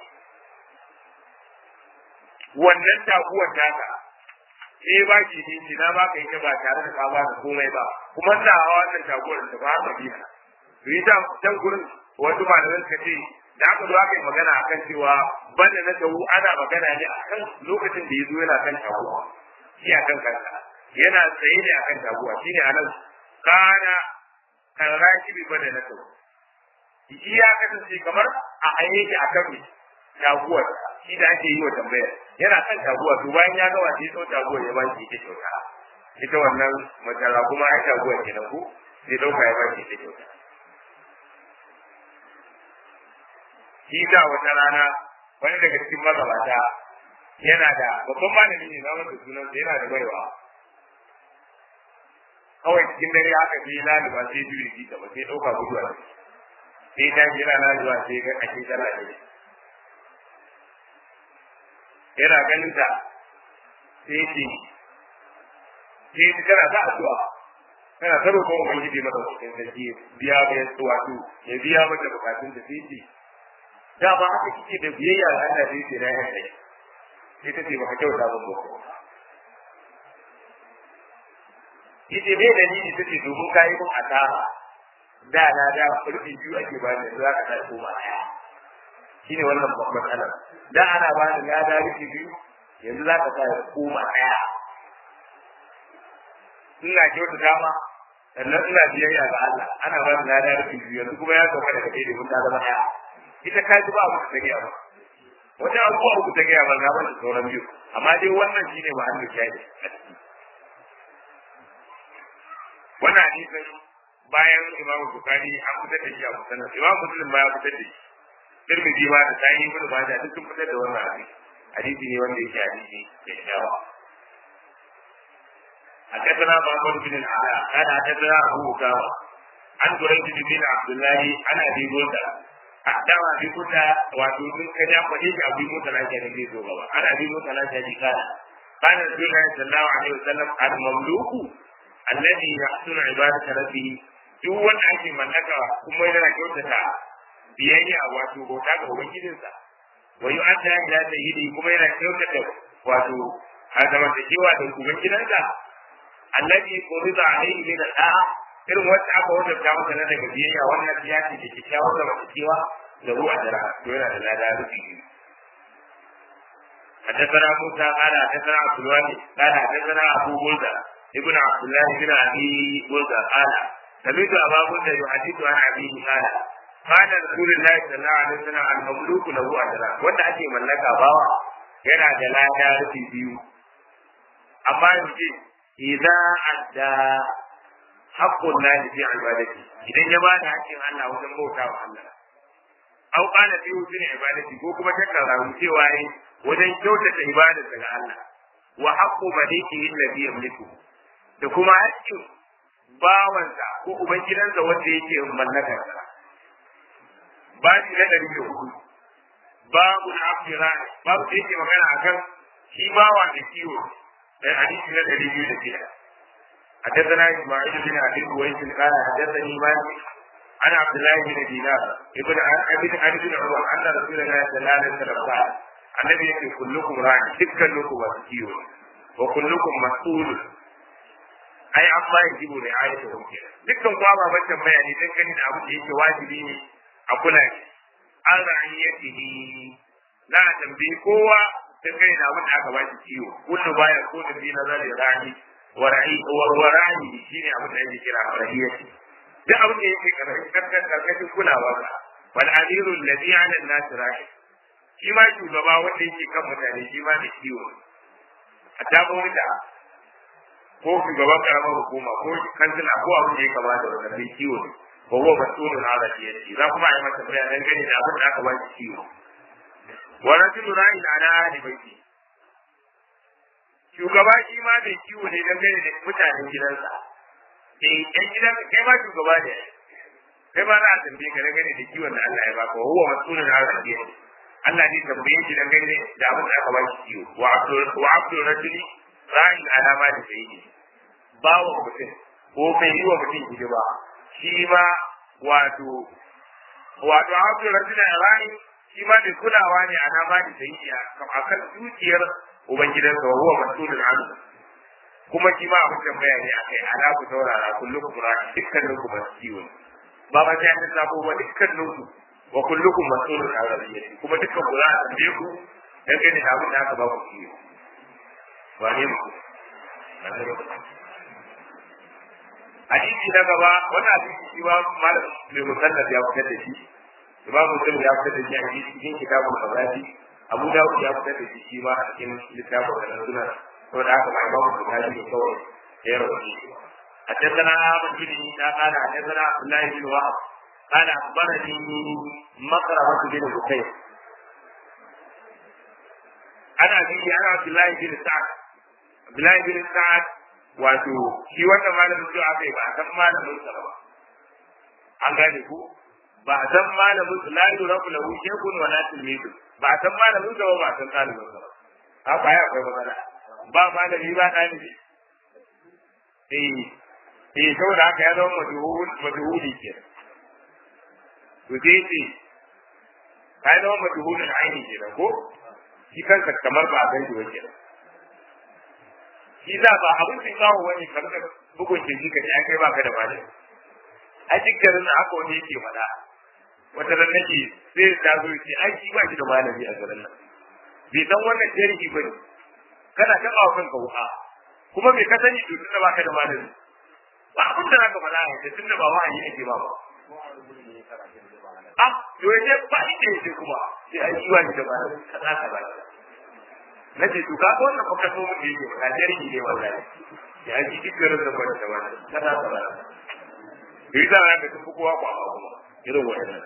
wannan taguwar taka sai ba ki dinki na ba ka yi ba tare da ka ba da komai ba kuma da hawa wannan taguwar da ba ka biya to yi can gurin wasu malamai suka ce da aka zo aka yi magana a kan cewa banda na tawu ana magana ne a kan lokacin da ya zo yana kan taguwa shi a kan kansa yana tsaye ne a kan taguwa shi ne a nan kana kan raki bi banda na tawu iya kasance kamar a ayyuki a kan taguwar shi da ake yi wa tambayar yana kan taguwa to bayan ya gawa sai sau taguwar ya baki ita kyauta ita wannan matsala kuma ai taguwar kenan ko sai dauka ya baki ita kyauta shi da wata rana wani daga cikin magabata yana da babban malami ne na wanda sunan yana da baiwa kawai cikin dare haka sai laluba sai biyu da ba sai dauka guduwa sai ta jira laluba sai ga ake tana da yana ganin ta sai ce sai ta kana ta addu'a kana ta roƙon ubangiji mata cikin sarki biya ga yasu wato ya biya mata bukatun da sai ce da ba haka kike da biyayya ga Allah sai ce na yan kai sai ta ce baka kyauta ba ko Ita bai dalili ta ce domin kayi mun asara da na da rufi biyu ake bani za ka ta koma ɗaya shine wannan matsalar da ana ba da lada rufi biyu yanzu za ka sa ya koma ɗaya ina kyauta dama sannan ina biyayya ga Allah ana ba da lada rufi biyu yanzu kuma ya sauka daga ɗaya domin ta zama ɗaya ita ka ji ba abu ta gaya ba wata abubuwa uku ta gaya ba na ba da sauran biyu amma dai wannan shine ba hannu shaidi wannan hadisin bayan imamu bukari an fitar da shi a musanar imamu muslim ba ya fitar da shi Tirmidhi ma da Sahih Ibn Majah duk sun fitar da wannan hadisi. Hadisi ne wanda yake hadisi kyakkyawa. حدثنا محمد بن العلاء قال حدثنا ابو اسامه عن بريد بن عبد الله عن ابي موسى احدث ابي موسى واتوتن كجا فدي ابي موسى لا كان في زوغا عن ابي موسى لا كان قال قال رسول الله صلى الله عليه وسلم المملوك الذي يحسن عباده ربه duk wanda ake mallaka kuma yana kyautata biyayya wato bauta ga ubangijinsa wa yi an ila sayyidi kuma yana kyautata wato a zamantakewa da ubangidansa annabi qurida alaihi min da'a irin wacce aka wajabta masa na daga biyayya wannan ya ce da kyakkyawar zamantakewa da ruwa da ra'a to yana da lada rufi biyu حدثنا موسى قال حدثنا عبد الوالي قال حدثنا ابو بلدة ابن عبد الله بن ابي بلدة قال سمعت ابا بلدة يحدث عن ابيه قال قال رسول الله صلى الله عليه وسلم المملوك له اجران wanda ake mallaka bawa yana da lada rufi biyu amma yanzu idza adda haqqun lahi fi ibadati idan ya bada haƙƙin Allah wajen bauta wa Allah aw qala fi husni ibadati ko kuma ta karamu cewa yi wajen kyautata ibadar daga Allah wa haqqu malikihi alladhi yamliku da kuma haƙƙin bawansa ko ubangidansa wanda yake mallakar sa babu na ɗari da hudu babu na afirani babu da yake magana akan shi bawa da kiwo da hadisi na ɗari biyu da shida حدثنا اسماعيل بن ابي قويس قال حدثني مالك عن عبد الله بن دينار ابن ابن ابي بن عمر ان رسول الله صلى الله عليه وسلم قال النبي يقول كلكم راع دكانكم وسكيو وكلكم مسؤول ai an ba yajibu ne ayata wuce dukkan kwa ba ban tambaya ne dan gani da abu da yake wajibi ne a kula ne an ra'ayyatihi na tambayi kowa dan gani da abu da aka ba shi ciwo kullu baya ko da bi nazar da rani wa ra'i wa ra'i shine abu da yake kira ra'iyyati duk abin da yake karkashin karkashin kulawa ba wal amiru alladhi 'ala an-nas ra'i shi ma shugaba wanda yake kan mutane shi ma da ciwo a tabo da ko shugaban karamar hukuma ko kansila ko abin da ya kamata da mai kiwo ne ko huwa mas'ulun ala diyati za kuma yi masa bayanan gani da abin da aka ba shi kiwo wa rajulu ra'in ala ahli baiti shugaba shi ma bai kiwo ne dan gani da mutanen gidansa eh ɗan gidan kai ma shugaba ne kai ma za a tambaye ka gani da kiwon da Allah ya baka wa huwa mas'ulun ala diyati Allah ne tambaye shi dan gani da abin da aka ba shi kiwo wa abdul wa abdul rajuli ra'in alama da sai yi bawa mutum ko mai yi wa mutum hidima shi ma wato wato abdul rajula ra'in shi ma mai kulawa ne alama da sai yi a kan dukiyar ubangidansa wa huwa mas'ulun anhu kuma shi ma abin tambaya ne akai ala ku saurara kullukum ra'in dukkanin ku masu kiwo ba ba sai an sabo ba dukkanin ku wa kullukum mas'ulun an rabbiyati kuma dukkan ku za a tambaye ku dangane da abin da aka ba ku kiwo wane mu hadisi na gaba wannan hadisi shi ba malam mai musannaf ya fitar da shi imam muslim ya fitar da shi a cikin kitabul fadaili abu dawud ya fitar da shi shi ma a cikin littafin da suna saboda haka ma imam bukhari da kawai ya rawaito حدثنا أحمد بن عيسى قال حدثنا عبد الله بن وهب قال أخبرني مقرمة بن بكير أنا به أنا عبد الله بن سعد Abdullahi bin Sa'ad wato shi wannan malamin zuwa aka yi ba a san malamin sa ba. An gane ku? Ba a san malamin sa la yurabu lahu shaykhun wa la tilmidu. Ba a san malamin sa ba ba a san ɗalibin sa ba. Haka ya akwai matsala. Ba malami ba ɗalibi. Eh eh saboda haka ya zama majhul majhuli ke. To sai ce ka zama majhulin aini kenan ko? Shi kansa kamar ba a san shi ba kenan. shi za ba abin da kawo wani karkar bugun kirji ka ya kai baka da malami a cikin na haka wani yake faɗa wata ran nake sai ta zo ce ai shi ba shi da malami a garin nan bai san wannan tarihi ba ne kana ta kawo kanka wuka kuma bai ka sani to tunda baka da malami ba abin da zaka faɗa a yanzu tunda ba wahayi ake ba ba ah to yace ba shi da yake kuma sai ai shi ba shi da malami kaza kaza na ce to ka wannan fa kaso mun da yake ba jarhi ne wallahi ya ji dukkan da ba da wani kada ka ba yi da ran da kuma kowa kwa kuma irin wannan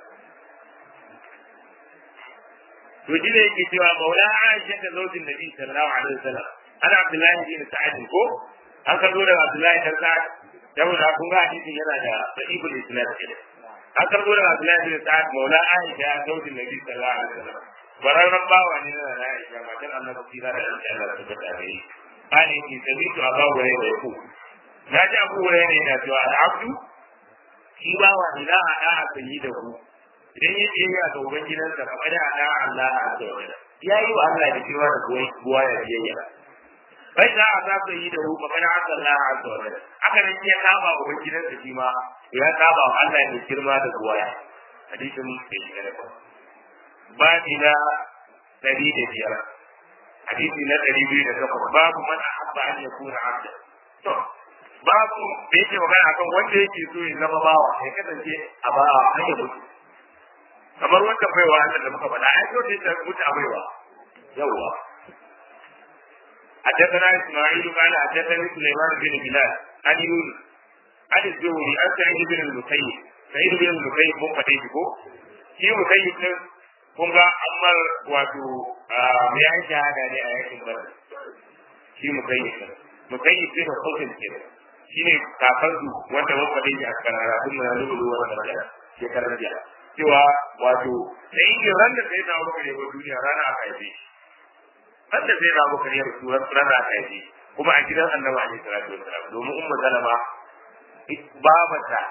to ji ne yake cewa maula Aisha ta zaujin Nabi sallallahu alaihi wasallam ana Abdullahi bin Sa'id ko an karbo daga Abdullahi dan Sa'id saboda kun ga hadisin yana da sahihul isnad kenan an karbo daga Abdullahi bin Sa'id maula Aisha zaujin Nabi sallallahu alaihi wasallam bararren bawa ne na na Aisha matar annabi kira da Allah Allah ta bata gare ani ki sabitu aba wurai da ku na ji abu wurai ne yana cewa al'abdu shi bawa ne da a da'a sayi da ku idan yi biyayya ga ubangidansa kamar da a da'a Allah a azza ya yi wa Allah da cewa da buwa ya biyayya bai za a za su yi da hu magana a Allah a azza wa haka nan ya saba ubangidansa shi ma ya saba wa Allah da girma da buwaya hadisin bai shiga da ba babi na ɗari da biyar hadisi na ɗari biyu da takwas babu man ahabba an yakuna abda to babu da yake magana akan wanda yake so ya zama bawa ya kasance a bawa an yi mutu kamar wanda baiwa Allah da muka faɗa ai so da ta mutu a baiwa yawwa حدثنا اسماعيل قال حدثني سليمان بن بلال عن يونس عن الزهري عن سعيد بن المسيب سعيد بن المسيب mun faɗe shi ko shi musayyib din kun ga ammar wato ya yi shahada ne a yakin badar shi musayyib din musayyib din da sokin ke shi ne kakar su wanda mun faɗe shi a kanara sun mai lulu wanda magana shekarar jiya cewa wato da inda ran da sai na wuka ne duniya rana aka haife shi ran da sai na wuka ne rana aka haife kuma a gidan annabi alaihi salatu wasalam domin ummu salama babata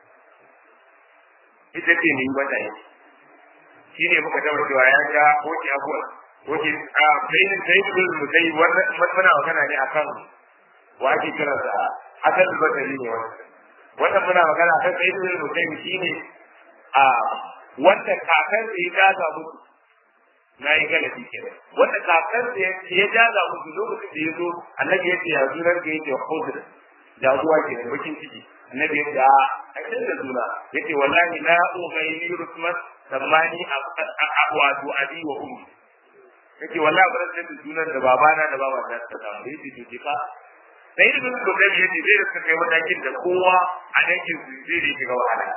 ita ce ne wata yi shi ne muka taɓa cewa ya ga koki abuwa koki a bayin sai kun mutai wannan muna magana ne akan wa ake kira da hasan basari ne wannan wannan muna magana akan sai kun mutai shi ne a wanda kakan da ya gaza musu na yi galabi kenan wanda kakan da ya gaza musu lokacin da ya zo annabi ya ce ya zurar da yake hudr jagowa ke da bakin ciki annabi ya ce a aikin da suna ya ce wallahi la ughayni rusmat sammani wato abi wa ummi ya ce wallahi ba zan da sunan da babana da baba ta ta samu ya ce to ka sai da sun gobe ya ce zai rika kai matakin da kowa a dangin su zai rike ga wahala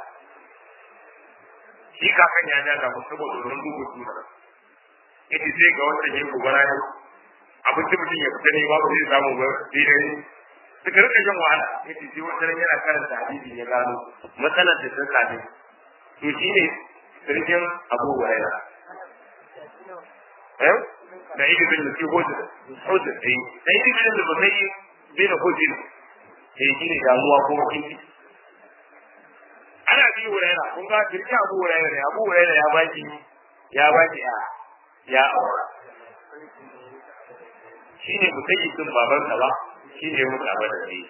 shi kakan ya ja ga musu saboda ruwan dubu suna ya ce sai ga wanda ke gobara ne abinci mutum ya fita ne ba zai samu ba sai dai suka rika jan wahala yace sai wata ran yana karanta hadisi ya gano matsalar da ta same to shi ne sirkin Abu Hurairah eh da yake bin da hudu hudu eh da yake bin da bai bin hudu eh shi ne damuwa ko kinki ana bi Hurairah kun ga sirkin Abu Hurairah ne Abu Hurairah ya baki ya baki a ya aura shi ne mutayyibin babansa ba shi ne muka ba da shi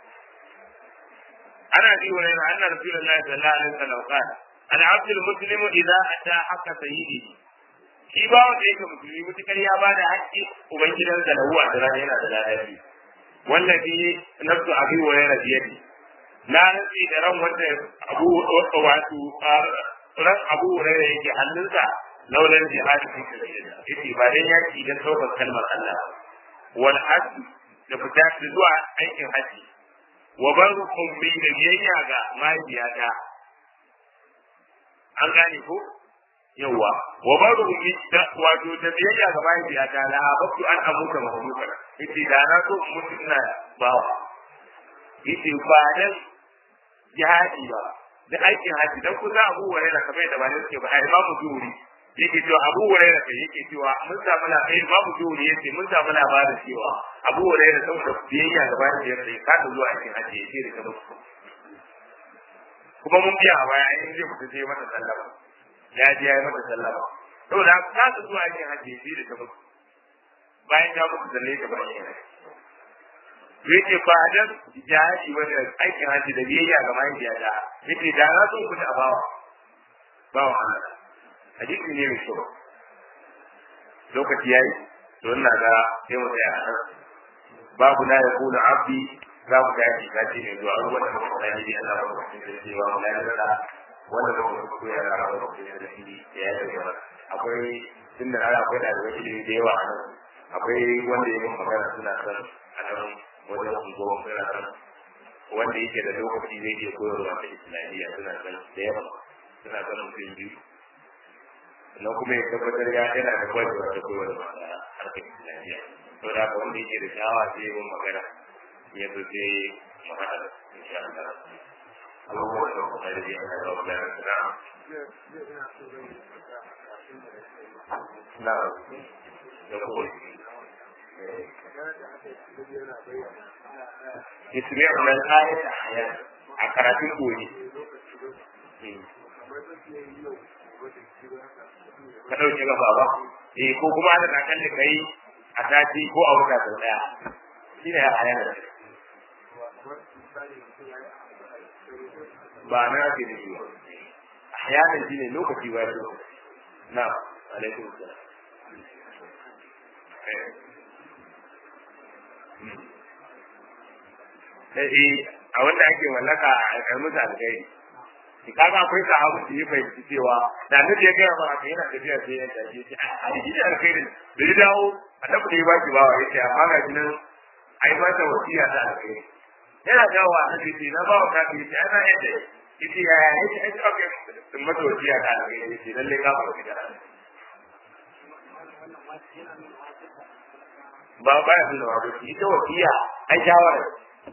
ana bi wani na annar rasulullahi sallallahu alaihi wasallam qala al abd al muslimu idza ata haqqa sayyidihi shi ba wanda yake musulmi mutukar ya ba da haƙƙi ubangidansa da huwa da rana yana da ladabi wallafi nafsu abi wa yana biyadi na nasi da ran wanda abu wato ran abu hurairah yake hannunsa laulan jihadi fi sabilillah yace ba dan yaki dan saukar kalmar Allah wal hajj da fita da zuwa aikin haji wa baru ummi da biyayya ga mahaifiyata an gane ko yawa wa baru ummi da wato da biyayya ga mahaifiyata la bakku an amuka mahmuka yace da na so mutu ina bawa yace ba dan jihadi ba da aikin haji dan ku za abu wani da kamar da ba ne suke ba ai imamu zuhuri yake cewa abu wani da yake cewa mun samu labarin imamu zuhuri yace mun samu labarin cewa abu wani da saboda biyayya ga bayan da ya ka ta zuwa aikin haji ya ce da musu kuma mun biya a baya in zai mutu sai mata sallama ya je ya yi mata sallama saboda ka ta zuwa aikin haji ya ce da musu bayan ya mutu zalle ta bayan ya yake ba dan jihadi wani aikin haji da biyayya ga mahaifiya da yake da na so ku a bawa bawa Allah hadisi ne mai kyau lokaci yayi to ina ga sai mu tsaya a nan babu la yaqulu abdi za mu ga shi kace ne zuwa ruwan da muka sani da Allah ba ku da cewa mu la da wanda ba ku koya da Allah ba ku da shi ya yi da akwai tunda ana akwai da ilimi da yawa a nan akwai wanda ya yi magana suna son a nan wajen unguwar suna son wanda yake da lokaci zai iya koyarwa ta islamiyya suna son da yawa suna son mutum biyu sannan kuma ya tabbatar ya yana da kwarewa da koyarwa da harkar islamiyya to da haka wanda yake da shawa sai yi magana ya zo sai mu haɗa insha Allah abubuwan da kuma da yana da wani na na da kuma يسمعون الآية أحيانا أقرأت الأولي ka ɗauke gaba ba eh ko kuma ana kan da kai a sati ko a wata sau ɗaya shi ne a yana ba na ake da shi ba a yana shi ne lokaci ba ya na alaikum salam eh a wanda ake mallaka a musu alkhairi ki kaga akwai sahabu da ya fahimci cewa da annabi ya gaya maka yana tafiya sai ya tafi ya ce ai shi ne alkhairin da ya dawo annabi da ya baki bawa ya ce amma ga shi nan ai ba ta wasiya ta alkhairi yana dawo annabi ce na bawa ta ce ai na yadda yace ya ya yace ai ta kai sun mata wasiya ta alkhairi yace lalle ka fara fita ba ba ya nuna wato ita wasiya ai shawara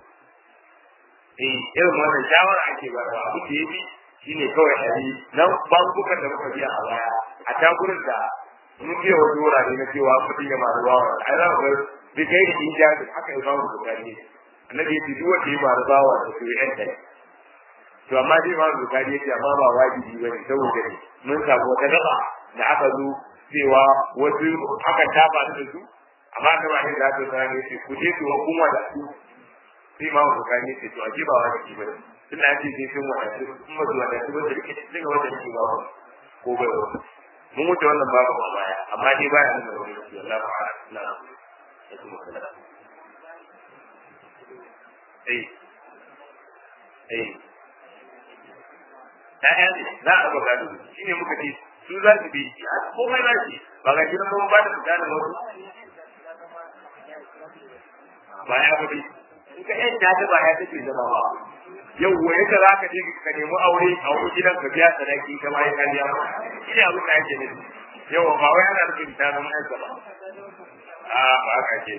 eh irin wannan shawara ake ba da abu da yafi shine kawai hari na bankukan da muka biya a baya a ta gurin da mun biya wani wurare na cewa mutum ya maru bawa ai za mu ga bi kai da in jaji haka ya bamu bukari annabi ya ce duk wanda ya maru bawa da su yan dai to amma dai ma bukari ya ce amma ba wajibi ba ne saboda ne mun samu wata gaba da aka zo cewa wasu aka tafa da su amma da ba ne da ta sa ne ku je ku hukuma da su sai ma bukari ya ce to aje ba wajibi ba ne tun da ake sun wadatu sun mazu wadatu wanda rike cikin ga wanda rike babu ko bai wa mun wuce wannan babu a baya amma dai baya nuna wani rike Allah ba na ya kuma kula eh eh ɗaya ne za a ga gado shi ne muka ce su za su bi a komai za su ba ga gidan mun ba da misalin wasu ba ya bi in ka yanta ta ba ya take zama ba yau waye ka za ka je ka nemi aure a wani gidan ka biya sadaki ka ma ya kariya ba shi ne abin da ake nufi yau ba wai ana nufin ta zama yansa ba a ba ka ce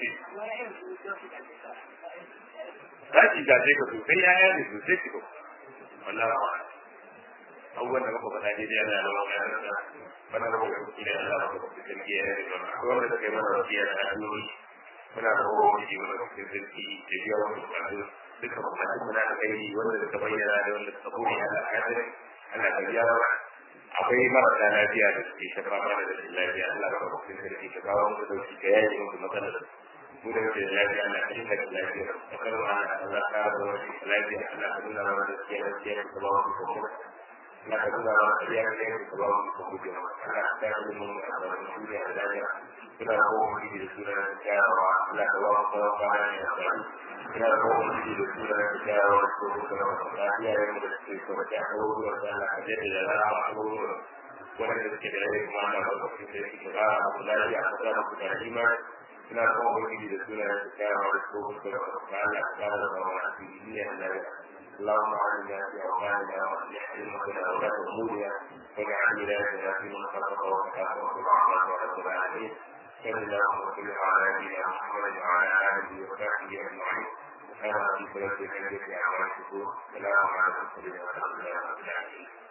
za ki gaje ka sosai ya yi sosai ki ko wallahi ba abubuwan da muka faɗa daidai ana da wani yansa wannan da muka kuɗi da Allah ba ku kuɗi da ya yi da akwai wanda suka yi mana wasiya da hanyoyi muna da kowa wani wanda kuɗi da da biya wani bukatu duka bukatun muna da kai wanda suka bayyana da wanda suka boye Allah ka sani Allah ka biya mana akwai marasa lafiya da suke shafa mana da rashin lafiya Allah ka ba da ke ka kawo musu dauki ka yaye musu matsalar mu da muke da lafiya Allah ka dinga da lafiya ka karo ana Allah ka ba wani lafiya Allah ka nuna mana da ke da ke ka ba wani kuma Allah ka nuna mana da ya ne ka ba wani kuma Allah ka yi mun da duniya da lafiya kuna ko mu da sura da jawa Allah ka ba mu kawo kana ne ina da kowa mutu da suna da gyara ko kuma lafiya ya mu da suke kuma ta abubuwan da Allah ka jade da rana abubuwan wanda suke da rai kuma na ba su da suke ba abu lafiya a kasa ku da ima ina da kowa mutu da suna da gyara ko kuma da Allah ka ba da ba a cikin duniya da اللهم علمنا في أوطاننا وأصلح أئمتنا وولاة أمورنا واجعل ولايتنا في من خلق وكتاب وكتاب ورب العالمين صلى الله وسلم على نبينا محمد وعلى اله وصحبه اجمعين كما في سلسله التي اعمال الشكور سلام على المرسلين والحمد لله رب العالمين